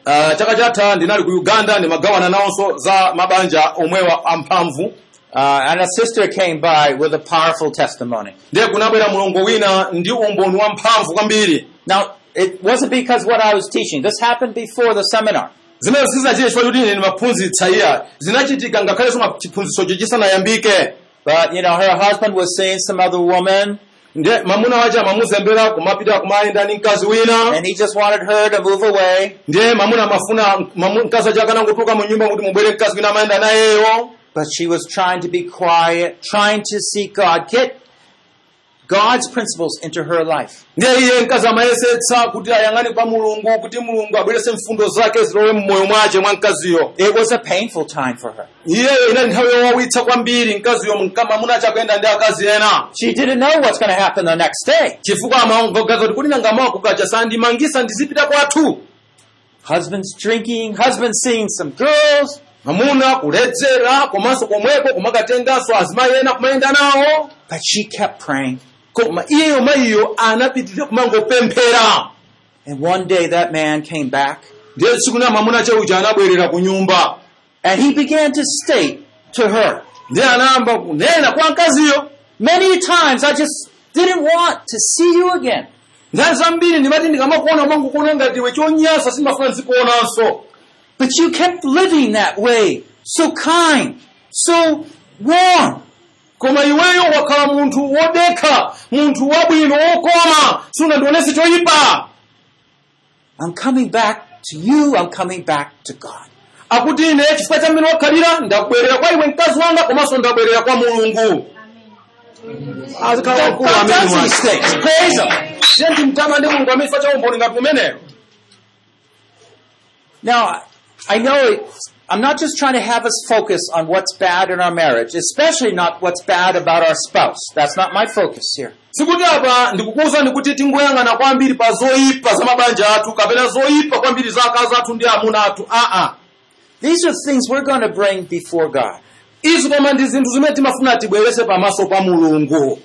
uh, chaka chatha ndinali ku uganda ndimagawana nawonso za mabanja omwewa amphamvu Uh, and a sister came by with a powerful testimony. ndiye kunabwera mulongo wina ndi umboni wamphamvu kwambiri Now, it wasn't because what I was teaching. This happened before the seminar. zimene sizinachite chifukwa choti ine ndimaphunzitsa iya zinachitika ngakhalenso ma- chiphunzitsocho chisanayambike But, you know, her husband was seeing some other woman, ndiye mamuna wace amamuzembera kumapita kumayenda ndi mkazi wina and he just wanted her to move away. ndiye mamuna amafuna mamu- mkazi wace akanangotuka mu nyumba kuti mubwere mkazi wina amayenda nayeyo But she was trying to be quiet, trying to seek God, get God's principles into her life. ndiye iye mkazi amayesetsa kuti ayang'ane kwa mulungu kuti mulungu abwerese mfundo zake zilowe mmoyo mwace mwa mkaziyo It was a painful time for her. iyeyo inali nthawi yowawitsa kwambiri mkaziyo mka- mamuna ace akuyenda ndi akazi ena She didn't know what's going to happen the next day. chifukwa amaongogaza kuti kuti nangamawa kukacha sandimangisa ndizipita kwathu Husband's drinking, husband seeing some girls. mamuna kuledzera komanso komweko kumakatenganso azimayi ena kumayenda nawo But she kept praying. koma iyeyo mayiyo anapitirira kumangopemphera And one day that man came back ndiye tsiku na mamuna cheuja anabwerera ku nyumba and he began to state to her, ndiye anayamba kunena kwa mkaziyo Many times I just didn't want to see you again. nthawi zambiri ndimati ndikamakuona mangukuona ngati iwe chonyasa simafuna nzikuonanso But you kept living that way, so kind, so warm. koma iweyo wakhala munthu wodekha munthu wabwino wokoma sunandionese choyipa I'm coming back to you, I'm coming back to God. akuti ine chifukwa cha mmene wakhalira ndabwerera kwa iwe mkazi wanga komanso ndabwerera kwa mulungu azikhala God, wakulu God amene does these wake. things. Praise Him. Tiye ndimtama ndi mulungu amene chifukwa cha umboni ngati umeneyo Now, I know it's, I'm not just trying to have us focus on what's bad in our marriage, especially not what's bad about our spouse. That's not my focus here. sikuti apa ndikukuwuzani kuti tingoyang'ana kwambiri pa zoyipa za mabanja athu kapena zoyipa kwambiri za akazi athu ndi amuna athu aa These are things we're going to bring before God. izi koma ndi zinthu zimene timafuna tibwerese pamaso pa mulungu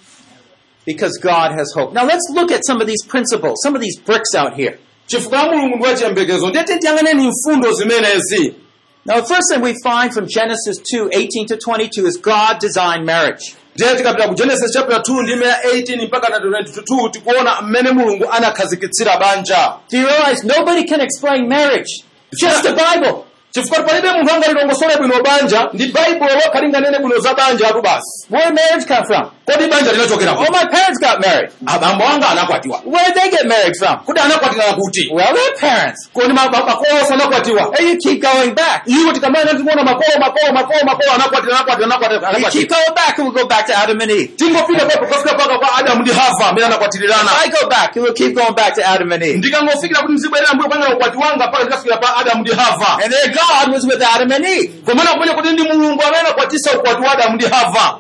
Because God has hope. Now let's look at some of these principles, some of these bricks out here. chifukwa mulungu ndi wachiyembekezo ndiye tiyang'aneni mfundo zimenezi Now the first thing we find from Genesis 2, 18 to 22 is God designed marriage. ndiye tikapita ku genesis chapter 2 ndi meya 18 mpaka na 22 tikuona mmene mulungu anakhazikitsira banja Do you realize nobody can explain marriage? Just the Bible. chifukwa palibe munthu angalilongosole bwino banja ndi baibulo lokha linganene bwino za banja atu basi Where did marriage come from? kodi banja linachokera Oh, kuti my parents got married. abambo anga anakwatiwa Where did they get married from? kuti anakwatirana kuti Well, their parents. kodi ma- ma- makolo onse anakwatiwa And you keep going back. iwo tikamana tikuona makolo makolo makolo makolo anakwatira anakwatira anakwatira You keep anakwatira going back and we'll go back to Adam and Eve. tingofika papo kufika paka kwa adamu ndi hava amene anakwatirirana I go back and we'll keep going back to Adam and Eve. ndikangofikira kuti ndizibwerera mbuyo pangana ukwati wanga mpaka ndikafikira pa adamu ndi hava And there God was with Adam and Eve. komana kumene kuti ndi mulungu amene anakwatisa ukwati wa adamu ndi hava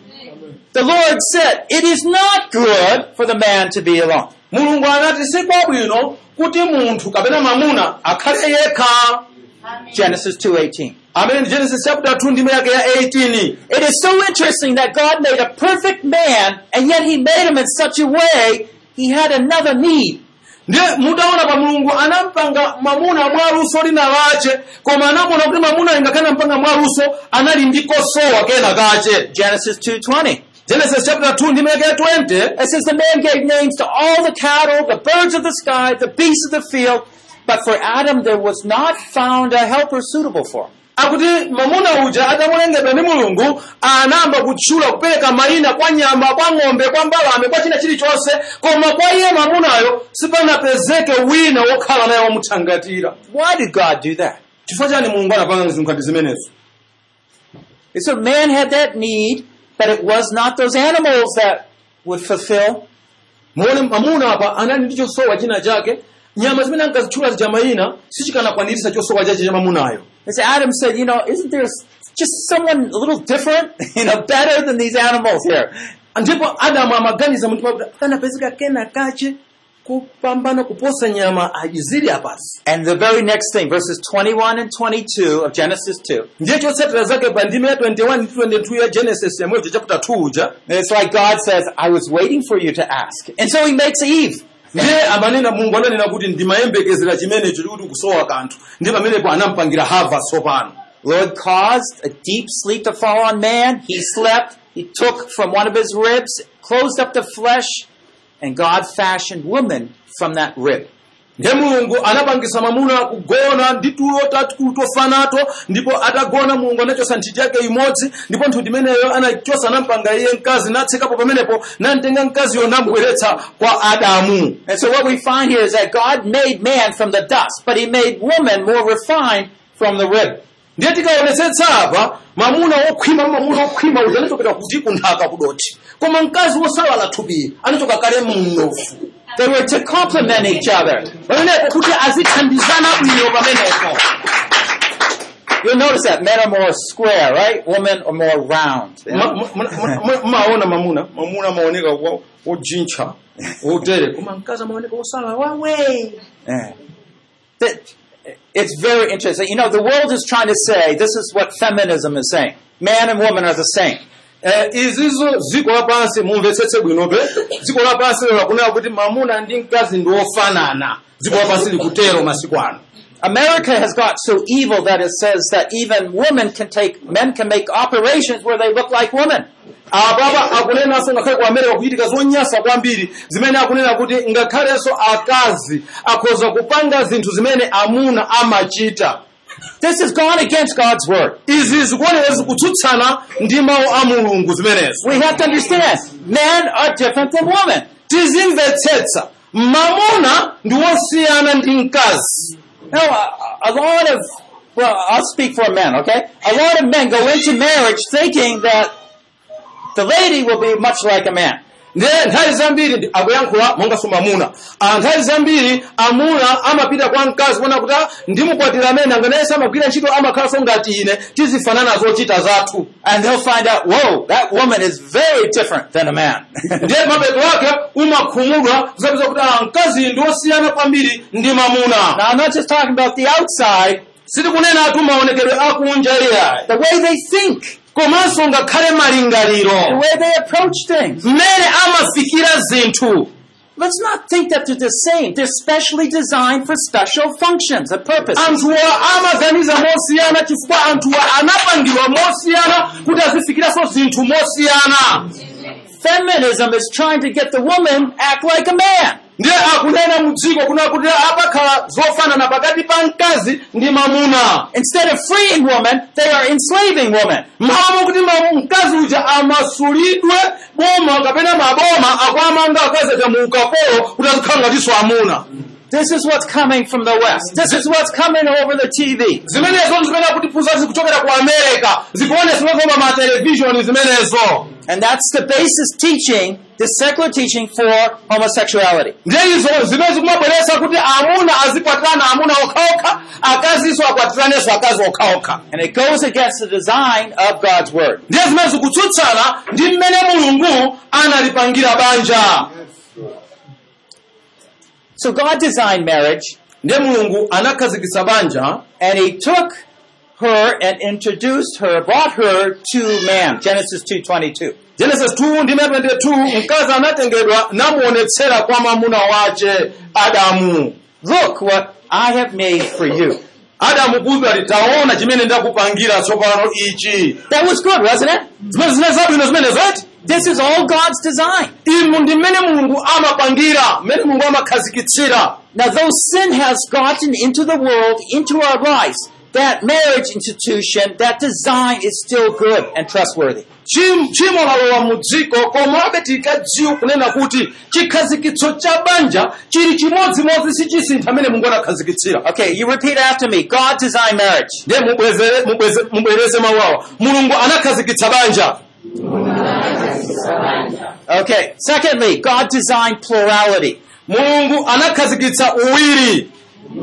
The Lord said, It is not good for the man to be alone. mulungu anati si kwabwino kuti munthu kapena mamuna akhale yekha Genesis 2.18. amene ndi genesis chapter 2 ndime yake ya 18 It is so interesting that God made a perfect man, and yet he made him in such a way he had another need. ndiye mutaona pa mulungu anampanga mamuna mwaluso lina lache koma anamuona kuti mamuna ingakhale mpanga mwaluso anali ndi kosowa kena kache Genesis 2.20. genesis chapter 2 ndime yake ya 20 It says the man gave names to all the cattle, the birds of the sky, the beasts of the field, but for Adam there was not found a helper suitable for him. akuti mamuna uja atamulengedwa ndi mulungu anayamba kutchula kupereka mayina kwa nyama kwa ng'ombe kwa mbalame kwa china chilichonse koma kwa iye mamunayo sipanapezeke wina wokhala naye womuthangatira Why did God do that? chifukwa chani mulungu anapanga zinthu ngati zimenezo So man had that need, but it was not those animals that would fulfill. muone mamuna apa anali ndi chosowa china chake nyama zimene ankazitchula zija mayina sichikanakwaniritsa chosowa chache cha mamunayo As Adam said, you know, isn't there just someone a little different, you know, better than these animals here? ndipo adamu amaganiza mtima kuti panapezeka kena kache kupambana kuposa nyama zili apasi And the very next thing, verses 21 and 22 of Genesis 2, ndiye chotsatira zake pa ndime ya 21 ndi 22 ya genesis yamweyo chapter 2 uja it's like God says, I was waiting for you to ask. And so he makes Eve. ndiye amanena mulungu ananena kuti ndimayembekezera chimenecho chikuti kusowa kanthu ndi pamenepo anampangira hava tsopano Lord caused a deep sleep to fall on man. He slept. He took from one of his ribs, closed up the flesh, and God fashioned woman from that rib. ndiye mulungu anapangisa mamuna kugona ndi tulo tatukulu tofanato ndipo atagona mulungu anachosa nthiti yake imodzi ndipo nthuti imeneyo anachosa anampanga iye mkazi natsekapo pamenepo namtenga mkaziyo namubweretsa kwa adamu And so what we find here is that God made man from the dust, but he made woman more refined from the rib. ndiye tikaonetsetsa apa mamuna wokhwima mamuna wokhwima uja anachokera kuti kunthaka kudoti koma mkazi wosalala thupi anachoka kale mnofu They were to complement each other. pamenepo kuti azithandizana bwino pamenepo You'll notice that men are more square, right? Women are more round. you know? Ma- ma- ma- ma- maona mamuna mamuna amaoneka wo- wojintcha wotere koma mkazi amaoneka wosala wawe Yeah. That- It's very interesting. You know, the world is trying to say, this is what feminism is saying. Man and woman are the same. Eh, izizo dziko lapansi mumvetsetse bwinope dziko lapansi lero lakunena kuti mamuna ndi mkazi ndi ofanana dziko lapansi likutero masiku ano America has got so evil that it says that even women can take, men can make operations where they look like women. apapa akunenanso ngakhale ku america kuchitika zonyasa kwambiri zimene akunena kuti ngakhalenso akazi akhoza kupanga zinthu zimene amuna amachita This has gone against God's word. izi zikuoneka zikutsutsana ndi mawu a mulungu zimenezo We have to understand, men are different than women. tizimvetsetsa mamuna ndi wosiyana ndi mkazi Now, a, a lot of, well, I'll speak for men, okay? A lot of men go into marriage thinking that the lady will be much like a man. ndiye nthawi zambiri ndi- akuyankhula monganso mamuna Ah, nthawi zambiri amuna amapita kwa mkazi kuona kuti "Ah, ndimukwatira amene anganayese amagwira ntchito amakhalanso ngati ine tizifanana zochita zathu And they'll find out, whoa, that woman is very different than a man. ndiye mapeto ake umakhumudwa zapeza kuti ah, mkazi ndi wosiyana kwambiri ndi mamuna now, I'm not just talking about the outside, sitikunena atu maonekedwe akunja iyayi the way they think, komanso ngakhale the malingaliro way they approach things. mmene amafikira zinthu Let's not think that they're the same. They're specially designed for special functions and purposes. anthuwa amaganiza mosiyana chifukwa anthuwa anapangidwa mosiyana kuti azifikiranso zinthu mosiyana Feminism is trying to get the woman act like a man. ndiye akunena mudziko kuna kuti apakhala zofanana pakati pa mkazi ndi mamuna Instead of freeing woman, they are enslaving woman. mmamu kuti mamu- mkazi uja amasulidwe boma kapena maboma akuamanga akazi aja mu ukapolo kuti azikhala ngatinso amuna This is what's coming from the West. This is what's coming over the TV. zimenezo zimene akutiphunza zikuchokera ku america zikuonesedwa koma ma televishoni zimenezo And that's the basis teaching, the secular teaching for homosexuality. ndiye izo zimene zikumabweretsa kuti amuna azikwatirana amuna okhaokha akazinso akwatiranenso akazi okhaokha And it goes against the design of God's Word. ndiye zimene zikutsutsana ndi mmene mulungu analipangira banja So God designed marriage, ndiye mulungu anakhazikitsa banja and He took her and introduced her, brought her to man. Genesis 2.22. genesis 2 ndi 22 mkazi anatengedwa namuonetsera kwa mwamuna wace adamu Look what I have made for you. adamu kuti ali taona chimene ndakupangira tsopano ichi That was good, wasn't it? zimene zine zabwino zimenezo eti This is all God's design. imu ndi mmene mulungu amapangira mmene mulungu amakhazikitsira Now, though sin has gotten into the world, into our lives, that marriage institution, that design is still good and trustworthy. Chim- chimo lalowa mu dziko komabe tikadziwa kunena kuti chikhazikitso cha banja chili chimodzimodzi sichisintha amene mulungu anakhazikitsira Okay, you repeat after me. God designed marriage. ndiye mubwezere- mubweze- mubwereze mawawa mulungu anakhazikitsa banja Okay, secondly, God designed plurality. mulungu anakhazikitsa uwiri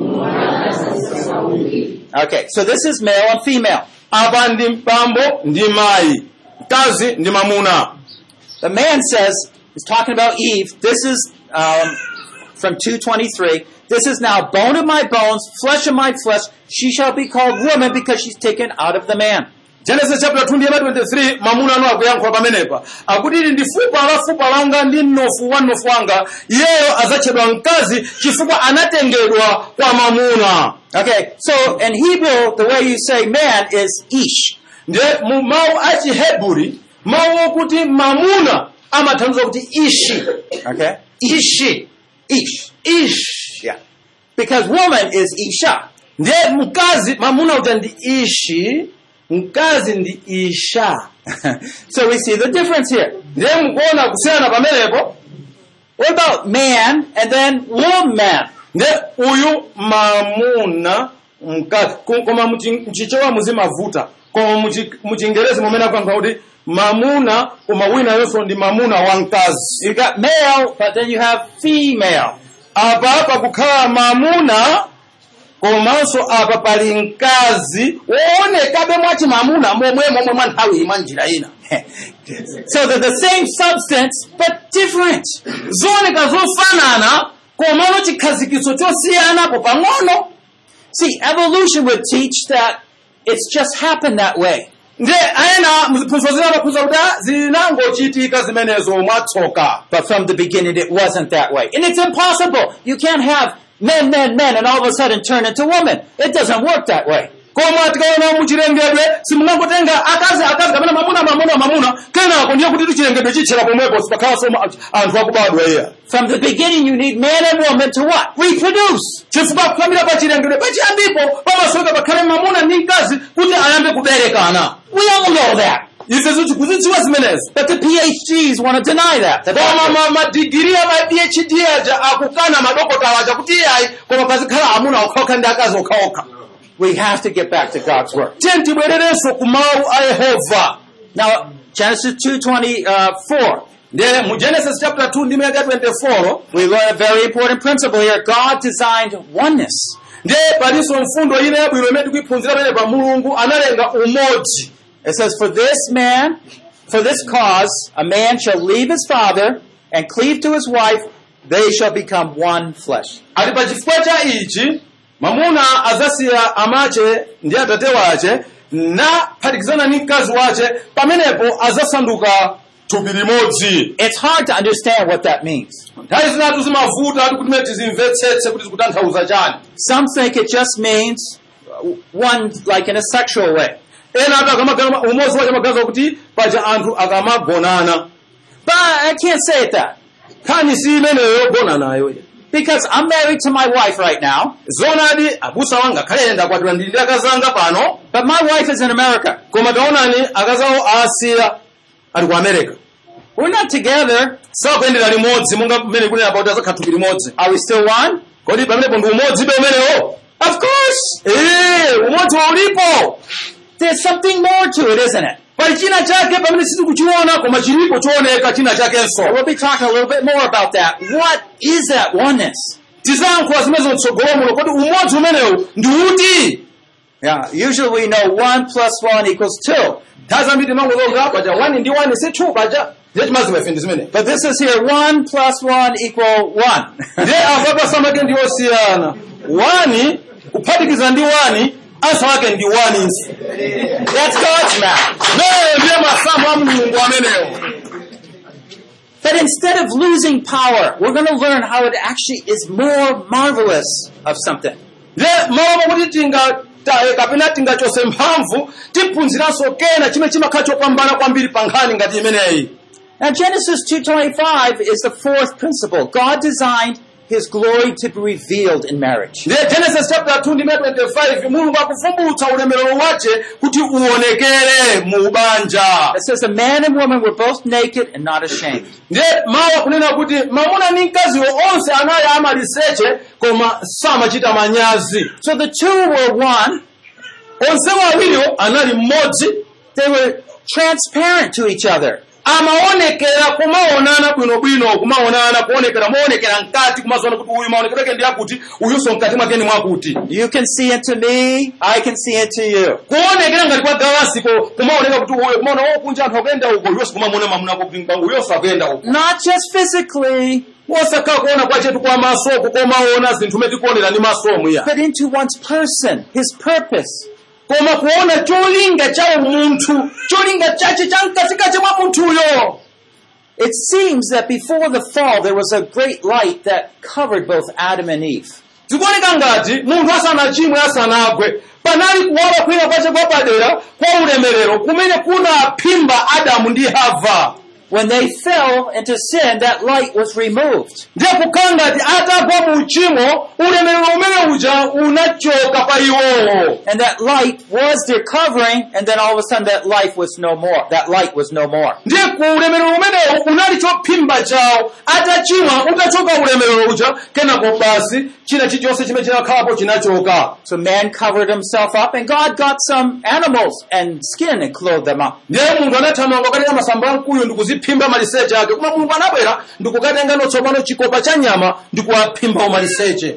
Okay, so this is male and female. apa ndi mpambo ndi mayi mkazi ndi mamuna The man says, he's talking about Eve, this is um, from 223, this is now bone of my bones, flesh of my flesh, she shall be called woman because she's taken out of the man. genesis chapter 2 ndiyema 23 mamuna anu akuyankhula pamenepa akuti ili ndi fupa la fupa langa ndi mnofu wa mnofu wanga iyeyo adzatchedwa mkazi chifukwa anatengedwa kwa mamuna Okay, so in Hebrew, the way you say man is ish. ndiye mu mawu a chiheburi mawu okuti mamuna amathandiza kuti ishi Okay? ishi Ish. ishi Yeah. Because woman is isha. ndiye mkazi mamuna uja ndi ishi mkazi ndi isha so we see the difference here. ndiye mukuona kusiyana pamenepo What about man and then woman? ndiye uyu mamuna mkazi Ko- koma muchi- mchichewa muzimavuta koma muchi- muchingerezi mumene akuyankha kuti mamuna koma wina yonso ndi mamuna wa mkazi You got male, but then you have female. apa pakukhala mamuna komanso apa pali mkazi woonekabe mwati mamuna momwe momwe mwa nthawi mwa njira ina so they're the same substance, but different. zooneka zofanana komano chikhazikiso chosiyanapo pang'ono See, evolution would teach that it's just happened that way. ndiye ayena mziphunzitso zina amaphunzitsa kuti ah, zinangochitika zimenezo mwatsoka But from the beginning, it wasn't that way. And it's impossible. You can't have men, men, men, and all of a sudden turn into women. It doesn't work that way. koma tikaona muchilengedwe simungangotenga akazi akazi kapena mamuna mamuna mamuna kenako ndiye kuti chilengedwe chitchera pomwepo sipakhalanso ma- anthu akubadwa iya From the beginning, you need man and woman to what? Reproduce. chifukwa kuyambira pa chilengedwe pachiyambipo pamasoka pakhale mamuna ndi mkazi kuti ayambe kuberekana We all know that. ife tikuzidziwa zimenezo But the PhDs want to deny that. The koma doctors. ma- madigiri a ma phd aja akukana madokotala aja kuti iyayi koma pazikhala amuna okhaokha ndi akazi okhaokha We have to get back to God's word. tiye tibwererenso ku mawu a yehova Now, Genesis 2.24. ndiye mu genesis chapter 2 ndi miyaka 24 We learn a very important principle here. God designed oneness. ndiye palinso mfundo ina yabwino imene tikuyiphunzira pamene pa mulungu analenga umodzi It says, For this man, for this cause, a man shall leave his father and cleave to his wife, they shall become one flesh. ati pa chifukwa cha ichi mamuna adzasiya amache ndi atate wache naphatikizana ndi mkazi wache pamenepo adzasanduka thupi limodzi It's hard to understand what that means. nthawi zinatu zimavuta ati kuti mene tizimvetsetse kuti zikutanthauza chani Some think it just means uh, one, like in a sexual way. ena ati akamagana umodzi wache magaza kuti paja anthu akamagonana But I can't say it that. nkhani si imeneyo yogona nayo Because I'm married to my wife right now, zonadi abusa wanga khale ndakwatira ndili ndi akazi anga pano but my wife is in America. koma taonani akazi awo aasiya ali ku america We're not together. sakuyendera limodzi monga mmene kunena pauti azakhala thupi limodzi Are we still one? kodi pamenepo ndi umodzi be umenewo Of course. ee umodzi ulipo There's something more to it, isn't it? pali china chake pamene sitikuchiona koma chilipo chooneka china chakenso We'll be talking a little bit more about that. What is that oneness? tizayankhula zimenezo mtsogolo muno kodi umodzi umenewu ndi uti Yeah, usually we know one plus one equals two. nthawi zambiri timangozoga paja wani ndi wani si two paja ndiye chimazimafe ndi zimene But this is here one plus one equal one. ndiye apa pasamake ndi osiyana wani kuphatikiza ndi wani ansa wake ndi waninso That's God's math. meyo ndiye masamu a mulungu amenewo But instead of losing power, we're going to learn how it actually is more marvelous of something. ndiye malo mokuti tingataye kapena tingachose mphamvu tiphunziranso kena chimene chimakhala chopambana kwambiri pa nkhani ngati imeneyi Now Genesis 2.25 is the fourth principle. God designed His glory to be revealed in marriage. ndiye genesis chapter 2 ndime 25 mulungu akuvumbulutsa ulemerero wace kuti uonekere mu banja It says a man and woman were both naked and not ashamed. ndiye mawu akunena kuti mamuna ndi mkaziwo onse anali amaliseche koma samachita manyazi So the two were one. onsewo awiriwo anali mmodzi They were transparent to each other. amaonekera kumaonana bwinobwino kumaonana kuonekera moonekera mkati kumazoona kuti uyu maonekedwe ake ndi akuti uyunso mkati mwake ndi mwakuti You can see into me, I can see into you. kuonekera ngati kwa galasiko kumaoneka kuti uyo kumaona wokunja anthu akuyenda uko uyonso kumamuona mamuna kuti uyonso akuyenda uko Not just physically, osakhala kuona kwachetu kwa maso kukomaona zinthu mene tikuonera ndi maso omwe ya but into one's person, his purpose. koma kuona cholinga cha umunthu cholinga chache cha mkatikati mwa munthuyo It seems that before the fall there was a great light that covered both Adam and Eve. zikuoneka ngati munthu asanachimwe asanagwe panali kuwala kwina kwace kwapadera kwa ulemerero kumene kunaphimba adamu ndi hava When they fell into sin, that light was removed. ndiye kukhala ngati atagwa mu uchimo ulemerero umene uja unachoka pa iwowo And that light was their covering, and then all of a sudden that life was no more. That light was no more. ndiye ku ulemerero umenewo unali chophimba chawo atachimwa utachoka ulemerero uja kenako basi china chilichonse chimene chinakhalapo chinachoka So man covered himself up, and God got some animals and skin and clothed them up. ndiye munthu anathamanga kukatenga masamba amkuyu ndi kuziphimba maliseche ake koma mulungu anabwera ndi kukatenga tsopano chikopa cha nyama ndi kuwaphimbawo maliseche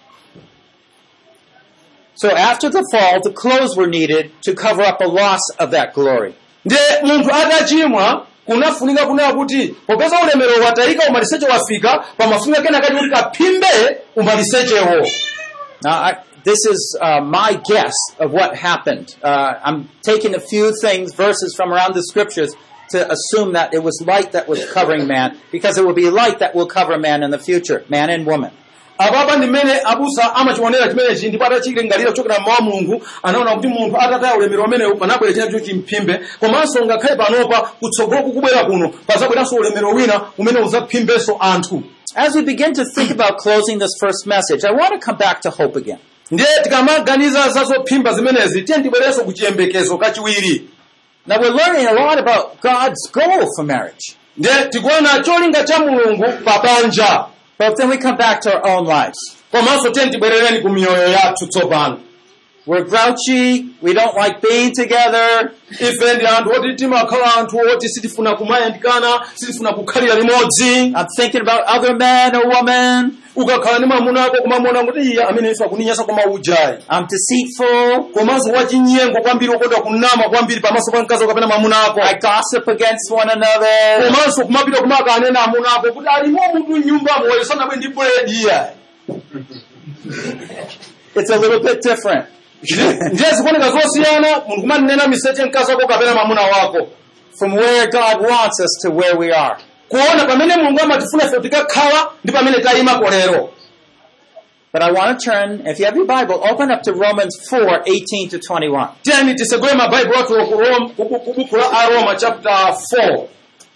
So after the fall, the clothes were needed to cover up a loss of that glory. ndiye munthu atachimwa kunafunika kunena kuti popeza ulemerero watayika umaliseche wafika pamafunika kenakati kuti kaphimbe umalisechewo Now, I, this is uh, my guess of what happened. Uh, I'm taking a few things, verses from around the scriptures, to assume that it was light that was covering man, because it will be light that will cover man in the future, man and woman. apapa ndi mmene abusa amachionera chimenechi ndipo atachilingalira kuchokera mmawa mulungu anaona kuti munthu atataya ulemerero umenewu panabwera china cho chimphimbe komanso ngakhale panopa kutsogolo kukubwera kuno pazabweranso ulemerero wina umene uzaphimbenso anthu As we begin to think about closing this first message, I want to come back to hope again. ndiye tikamaganiza za zophimba zimenezi tiye tibwerenso ku chiyembekezo kachiwiri Now, we're learning a lot about God's goal for marriage, ndiye tikuona cholinga cha mulungu pa banja but then we come back to our own lives. komanso tiye tibwerereni ku miyoyo yathu tsopano We're grouchy, we don't like being together, ife ndi anthu oti timakhala anthu oti sitifuna kumayandikana sitifuna kukhalira limodzi I'm thinking about other men or women, ukakhala ndi mwamuna ako kumamuona kuti iye amene ife akuninyasa koma ujayi I'm deceitful, komanso wachinyengo kwambiri okondwa kunama kwambiri pamaso pa mkazi kapena mwamuna ako I gossip against one another. komanso kumapita kumakanena amuna ako kuti alimo munthu mnyumbamo wayo sanabwe ndi buledi iyayi It's a little bit different. ndiye zikuoneka zosiyana munthu kumanena miseche mkazi wako kapena mwamuna wako From where God wants us to where we are. kuona pamene mulungu amatifuna ife tikakhala ndi pamene tayimako lero But I want to turn, if you have your Bible, open up to Romans 4, 18 to 21. tiyeni tisegule mabaibulo athu ku Rom- ku- ku- ku buku la aroma chapter 4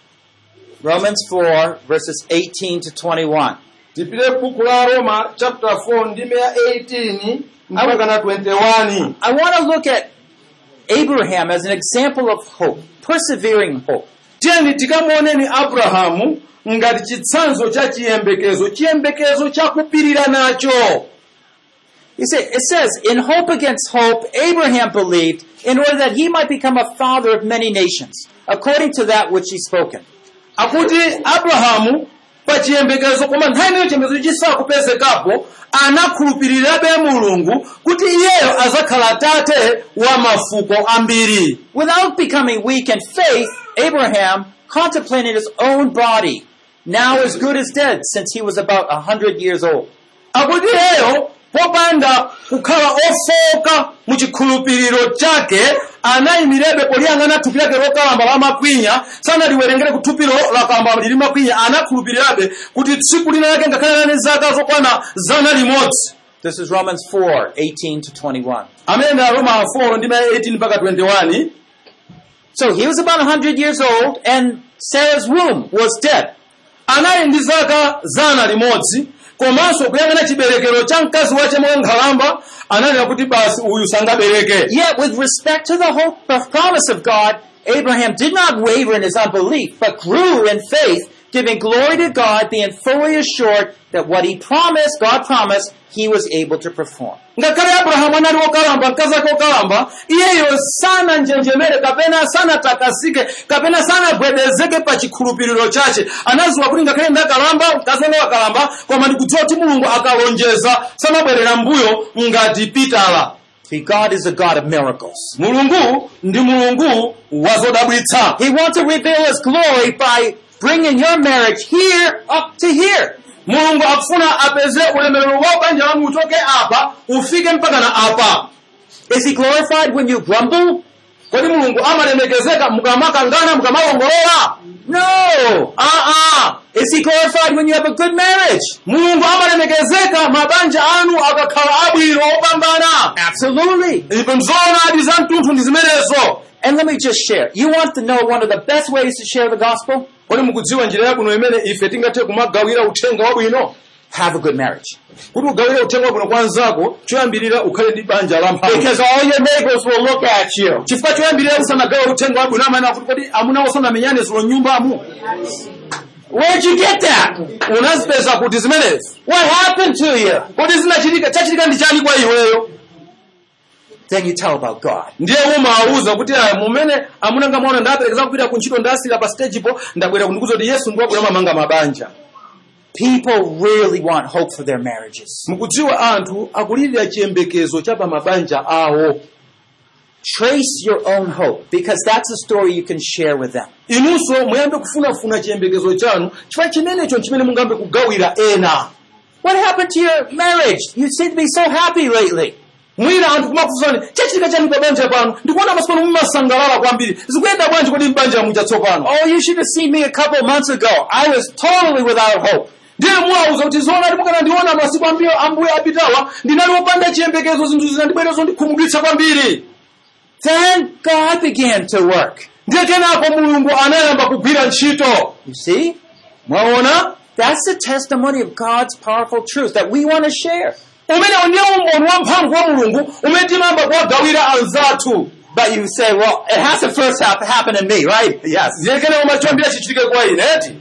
Romans 4, verses 18 to 21. tipite buku la roma chapter 4 ndime ya 18 mpaka na 21 I want to look at Abraham as an example of hope, persevering hope. tiyeni tikamuoneni abrahamu ngati chitsanzo cha chiyembekezo chiyembekezo chakupirira nacho You see, it says, in hope against hope, Abraham believed in order that he might become a father of many nations, according to that which he spoken. akuti abrahamu pa chiyembekezo koma nthawi imeneyo chiyembekezo chisakupezekapo anakhulupirirabe mulungu kuti iyeyo azakhala tate wa mafuko ambiri Without becoming weak in faith, Abraham contemplated his own body, now as good as dead, since he was about a hundred years old. akuti iyeyo popanda kukhala ofoka mu chikhulupiriro chake anayimirebe poliyang'ana thupi lake lokalamba la makwinya sanaliwerengere ku thupilo lakalamba lili makwinya anakhulupirirabe kuti tsiku lina lake ngakhale nane zaka zokwana zana limodzi This is Romans 4, 18 to 21. amene ndi aroma 4 ndi 18 mpaka 21 So he was about a hundred years old, and Sarah's womb was dead. anali ndi zaka zana limodzi komanso kuyang'ana chiberekero cha mkazi wache mwa nkhalamba ananena kuti basi uyu sangabereke Yet, with respect to the hope of promise of God, Abraham did not waver in his unbelief, but grew in faith, giving glory to God, being fully assured that what he promised, God promised, he was able to perform. ngakhale abrahamu anali wokalamba mkazi ake wokalamba iyeyo sananjenjemere kapena sanatakasike kapena sanagwedezeke pa chikhulupiriro chache anaziwa kuti ngakhale ndakalamba mkazi wake wakalamba koma ndikudziwa kuti mulungu akalonjeza samabwerera mbuyo ngati pitala See, God is a God of miracles. mulungu ndi mulungu wa zodabwitsa He wants to reveal his glory by bringing your marriage here up to here. mulungu akufuna apeze ulemerero wa banja lanu uchoke apa ufike mpaka na apa Is he glorified when you grumble? kodi mulungu amalemekezeka mukamakangana mukamalongolola No. aa Is he glorified when you have a good marriage? mulungu amalemekezeka mabanja anu akakhala abwino opambana Absolutely. ipo nzoonadi za mtunthu ndi zimenezo And let me just share. You want to know one of the best ways to share the gospel? kodi mukudziwa njira yabwino imene ife tingathe kumagawira uthenga wabwino Have a good marriage. kuti ugawire uthenga wabwino kwa anzako choyambirira ukhale ndi banja la mphamvu Because all your neighbors will look at you. chifukwa choyambirira usanagawe uthenga wabwino amanena kuti kodi amuna osanamenyane zilo nyumbamu Where'd you get that? unazipeza kuti zimenezi What happened to you? kodi zinachitika chachitika ndi chani kwa iweyo Then you tell about God. ndiye umawuza kuti aya mumene amunanga mwaona ndaperekeza kupita ku ntchito ndasira pa stagepo ndabwera kundikuza kuti yesu ndiwabwera mamanga mabanja People really want hope for their marriages. mukudziwa anthu akulirira chiyembekezo cha pa mabanja awo Trace your own hope because that's a story you can share with them. inunso muyambe kufunafuna chiyembekezo chanu chifukwa chimenecho chimene mungambe kugawira ena What happened to your marriage? You seem to be so happy lately. mwina anthu kumafunsani chachitika chani pa banja pano ndikuona masiku ano mumasangalala kwambiri zikuyenda bwanji kodi mbanja mucha tsopano Oh, you should have seen me a couple months ago. I was totally without hope. ndiye muwauza kuti zoona ndimukana ndiona masiku ambuye ambuye apitawa ndinali wopanda chiyembekezo zinthu zinandibwerezo ndikhumudwitsa kwambiri Then God began to work. ndiye kenako mulungu anayamba kugwira ntchito You see? mwaona That's the testimony of God's powerful truth that we want to share. umenewo ndiye umboni wamphamvu wa mulungu umene timayamba kuwagawira anzathu But you say, well, it has to first hap- happen to me, right? Yes. ndiye kenako machombira chichitike kwa ine eti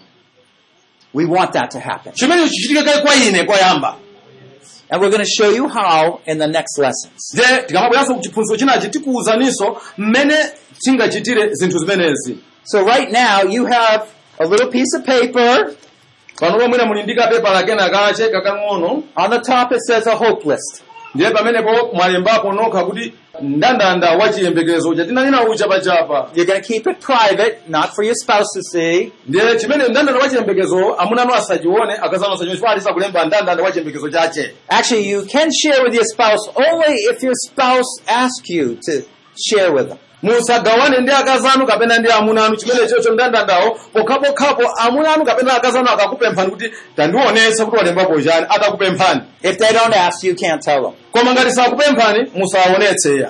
We want that to happen. chimenecho chichitike kayi kwa ine kwayamba And we're going to show you how in the next lessons. ndiye tikamabweranso ku chiphunzitso chinachi tikuwuzaninso mmene tingachitire zinthu zimenezi So right now you have a little piece of paper. pano pomwina muli ndi kapepa kena kache kakang'ono On the top it says a hope list. ndiye pamenepo mwalembapo nokha kuti mndandanda wa chiyembekezo uja tinanena uja pachapa You're going to keep it private, not for your spouse to see. ndiye chimene mndandanda wa chiyembekezo amunanu asachione akazana asachione chifukwa alisa kulemba mndandanda wa chiyembekezo chache Actually, you can share with your spouse only if your spouse asks you to share with them. musagawane ndi akazanu kapena ndi amunanu chimene chocho mndandandawo pokhapokhapo amunanu kapena akazanu akakupemphani kuti tandionetsa kuti walembapo chani atakupemphani If they don't ask you, you can't tell them. koma ngati sakupemphani musawaonetseya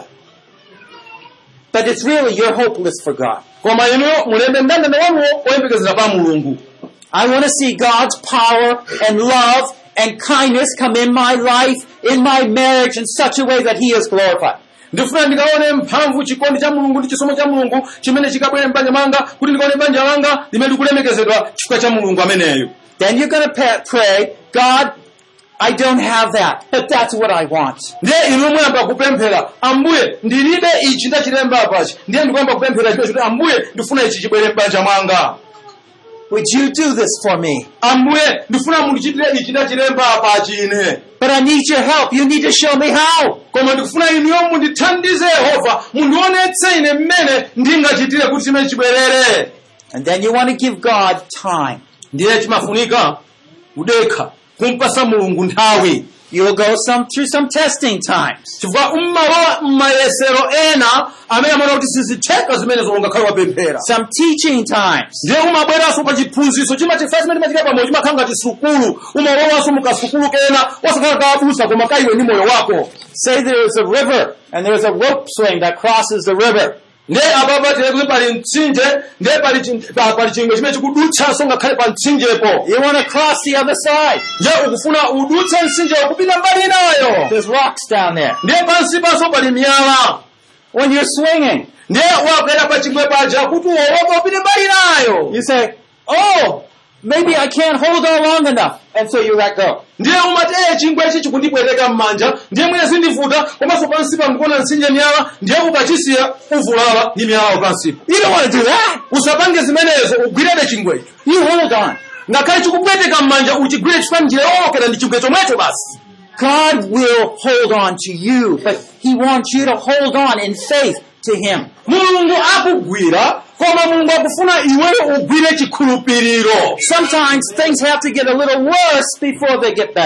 But it's really your hope list for God. koma inuyo mulembe mndandanda wanuwo oyembekezera pa mulungu I want to see God's power and love and kindness come in my life, in my marriage in such a way that He is glorified. ndifuna ndikaone mphamvu chikondi cha mulungu ndi chisomo cha mulungu chimene chikabwere m'banja mwanga kuti ndikaone banja langa limene likulemekezedwa chifukwa cha mulungu ameneyo Then you're going to pray, God, I don't have that, but that's what I want. ndiye inu muyamba kupemphera ambuye ndilibe ichi ndachilemba apachi ndiye ndikuyamba kupemphera chimene kuti ambuye ndifuna ichi chibwere m'banja mwanga Would you do this for me? ambuye ndifuna mundichitire ichi ndachilemba apachi ine But I need your help. You need to show me how. koma ndikufuna inuyo mundithandize yehova mundionetse ine mmene ndingachitire kuti chimene chibwerere And then you want to give God time. ndiye chimafunika kudekha kumpasa mulungu nthawi You'll go some through some testing times. chifukwa mmalowa mmayesero ena amene amaona kuti sizitheka zimenezo ungakhale wapemphera Some teaching times. ndiye umabweranso pa chiphunzitso chimachifa chimene chimachika pamoyo chimakhala ngati sukulu umalowanso mukasukulu kena wasakhala kaabusa koma kaiwe ndi moyo wako Say there's a river and there's a rope swing that crosses the river. ndiye apapa tiye kuti pali mtsinje ndiye pali chin- pa- pali chingwe chimene chikudutsanso ngakhale pa mtsinjepo You want to cross the other side. ndiye ukufuna udutse mtsinje kupita mbali inayo There's rocks down there. ndiye pansi panso pali miyala When you're swinging, ndiye wakwera pa chingwe paja kuti uwowoka upite mbali inayo you say, Oh, maybe I can't hold on long enough. And so you let go. ndiye umati eye chingwe ichi chikundipweteka m'manja ndiye mwina zindivuta komanso pansi pa ndikuona mtsinje miyala ndiye ukachisiya uvulala ndi miyalayo pansipo You don't want to do that. usapange zimenezo ugwirebe chingwecho You hold on. ngakhale chikupweteka m'manja uchigwire chifukwa njira yowokera ndi chingwe chomwecho basi God will hold on to you, but He wants you to hold on in faith to Him. mulungu akugwira koma mulungu akufuna iweyo ugwire chikhulupiriro Sometimes things have to get a little worse before they get better.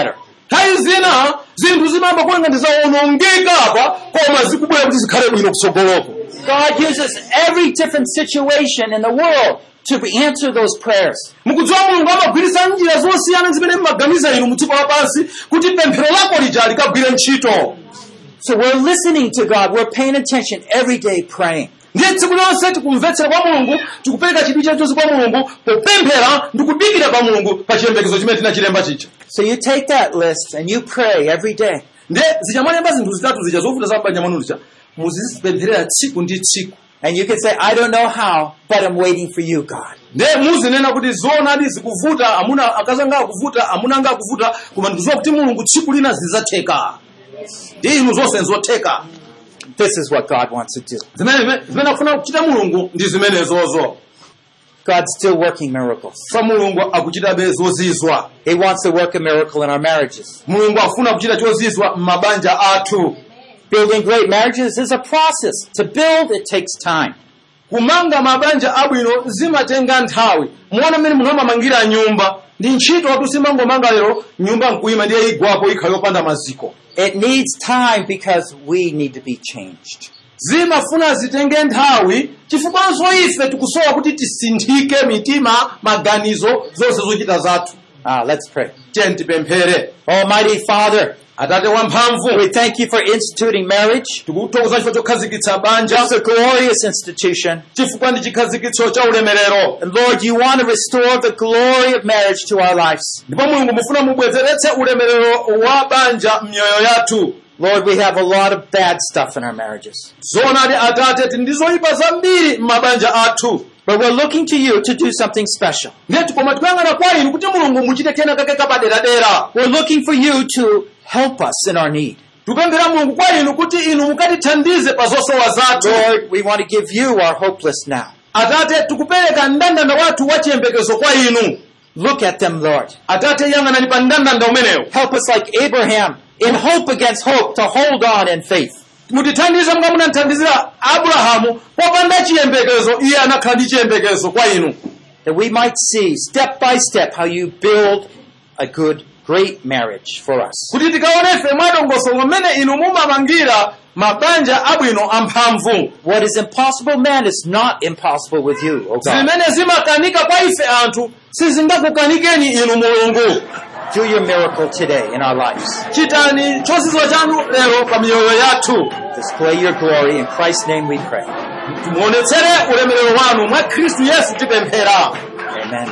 nthawi zina zinthu zimamba kulenga ndi zawonongeka apa koma zikubwera kuti zikhale bwino kutsogoloko God uses every different situation in the world to answer those prayers. mukudziwa mulungu amagwiritsa njira zosiyana zimene mmaganiza inu mu dziko lapansi kuti pemphero lako lija likagwire ntchito So we're listening to God. We're paying attention every day praying. ndiye tsiku lonse tikumvetsera kwa mulungu tikupereka chidwi chachonse kwa mulungu popemphera ndi kudikira pa mulungu pa chiyembekezo chimene tinachilemba chicha So you take that list and you pray every day. ndiye zichamalemba zinthu zitatu zija zovuta za banja mwanu lija muzizipempherera tsiku ndi tsiku And you can say, I don't know how, but I'm waiting for you, God. ndiye muzinena kuti zoonadi zikuvuta amuna akazi anga akuvuta amuna anga akuvuta koma ndikudziwa kuti mulungu tsiku lina zizatheka ndi inu zonse nzotheka This is what God wants to do. zimene zimene akufuna kuchita mulungu ndi zimenezozo God's still working miracles. fa mulungu akuchitabe zozizwa He wants to work a miracle in our marriages. mulungu afuna kuchita chozizwa m'mabanja athu Building great marriages is a process. To build, it takes time. kumanga mabanja abwino zimatenga nthawi muona mmene munthu amamangira nyumba ndi ntchito watu simangomanga lero nyumba nkuyima ndiye igwapo ikhala yopanda maziko It needs time because we need to be changed. zimafuna zitenge nthawi chifukwanso ife tikusowa kuti tisinthike mitima maganizo zonse zochita zathu Ah, let's pray. tiye tipemphere Almighty Father, atate wamphamvu we thank you for instituting marriage. tikuthokoza chifukwa chokhazikitsa banja It's a glorious institution. chifukwa ndi chikhazikitso cha ulemerero And Lord, you want to restore the glory of marriage to our lives. ndipo mulungu mufuna mubwezeretse ulemerero wa banja m'myoyo yathu Lord, we have a lot of bad stuff in our marriages. zoonadi atate tili ndi zoyipa zambiri m'mabanja athu But we're looking to you to do something special. ndeti koma tikuyang'ana kwa inu kuti mulungu muchite kena kake kapaderadera We're looking for you to help us in our need. tikupemphera mulungu kwa inu kuti inu mukatithandize pa zosowa zathu Lord, we want to give you our hopeless now. atate tikupereka mndandanda wathu wa chiyembekezo kwa inu Look at them, Lord. atate yang'anani pa mndandanda umenewo Help us like Abraham in hope against hope to hold on in faith. mutithandize monga munathandizira abrahamu popanda chiyembekezo iye anakhala ndi chiyembekezo kwa inu That we might see step by step how you build a good, great marriage for us. kuti tikaonefe mwadongosolo mmene inu mumamangira mabanja abwino amphamvu What is impossible, man, is not impossible with you, oh God. zimene zimakanika kwa ife anthu sizingakukanikeni inu mulungu Do your miracle today in our lives. chitani chozizwa chanu lero pa miyoyo yathu Display your glory. In Christ's name we pray. timuonetsere ulemerero wanu mwa khristu yesu tipemphera Amen.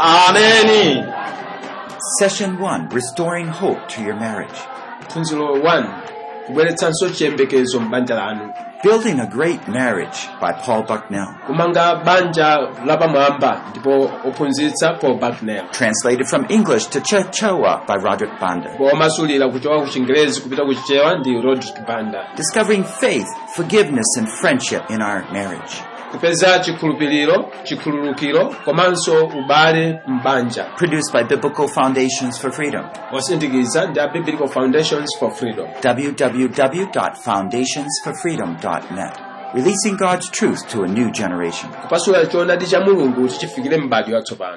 ameni Session 1 Restoring Hope to Your Marriage. phunziro 1 kubweretsanso chiyembekezo m'banja lanu Building a Great Marriage by Paul Bucknell. kumanga banja lapamwamba ndipo ophunzitsa paul bucknell Translated from English to Chichewa by Roderick Banda. ndipo omasulira kuchoka ku chingerezi kupita ku chichewa ndi rodrick banda Discovering faith, forgiveness, and friendship in our marriage. kupeza chikhulupiriro chikhululukiro komanso ubale m'banja Produced by Biblical Foundations for Freedom. osindikiza ndi a biblical foundations for freedom www.foundationsforfreedom.net. Releasing God's truth to a new generation. kupasula choonadi cha mulungu chichifikire m'bado yatsopano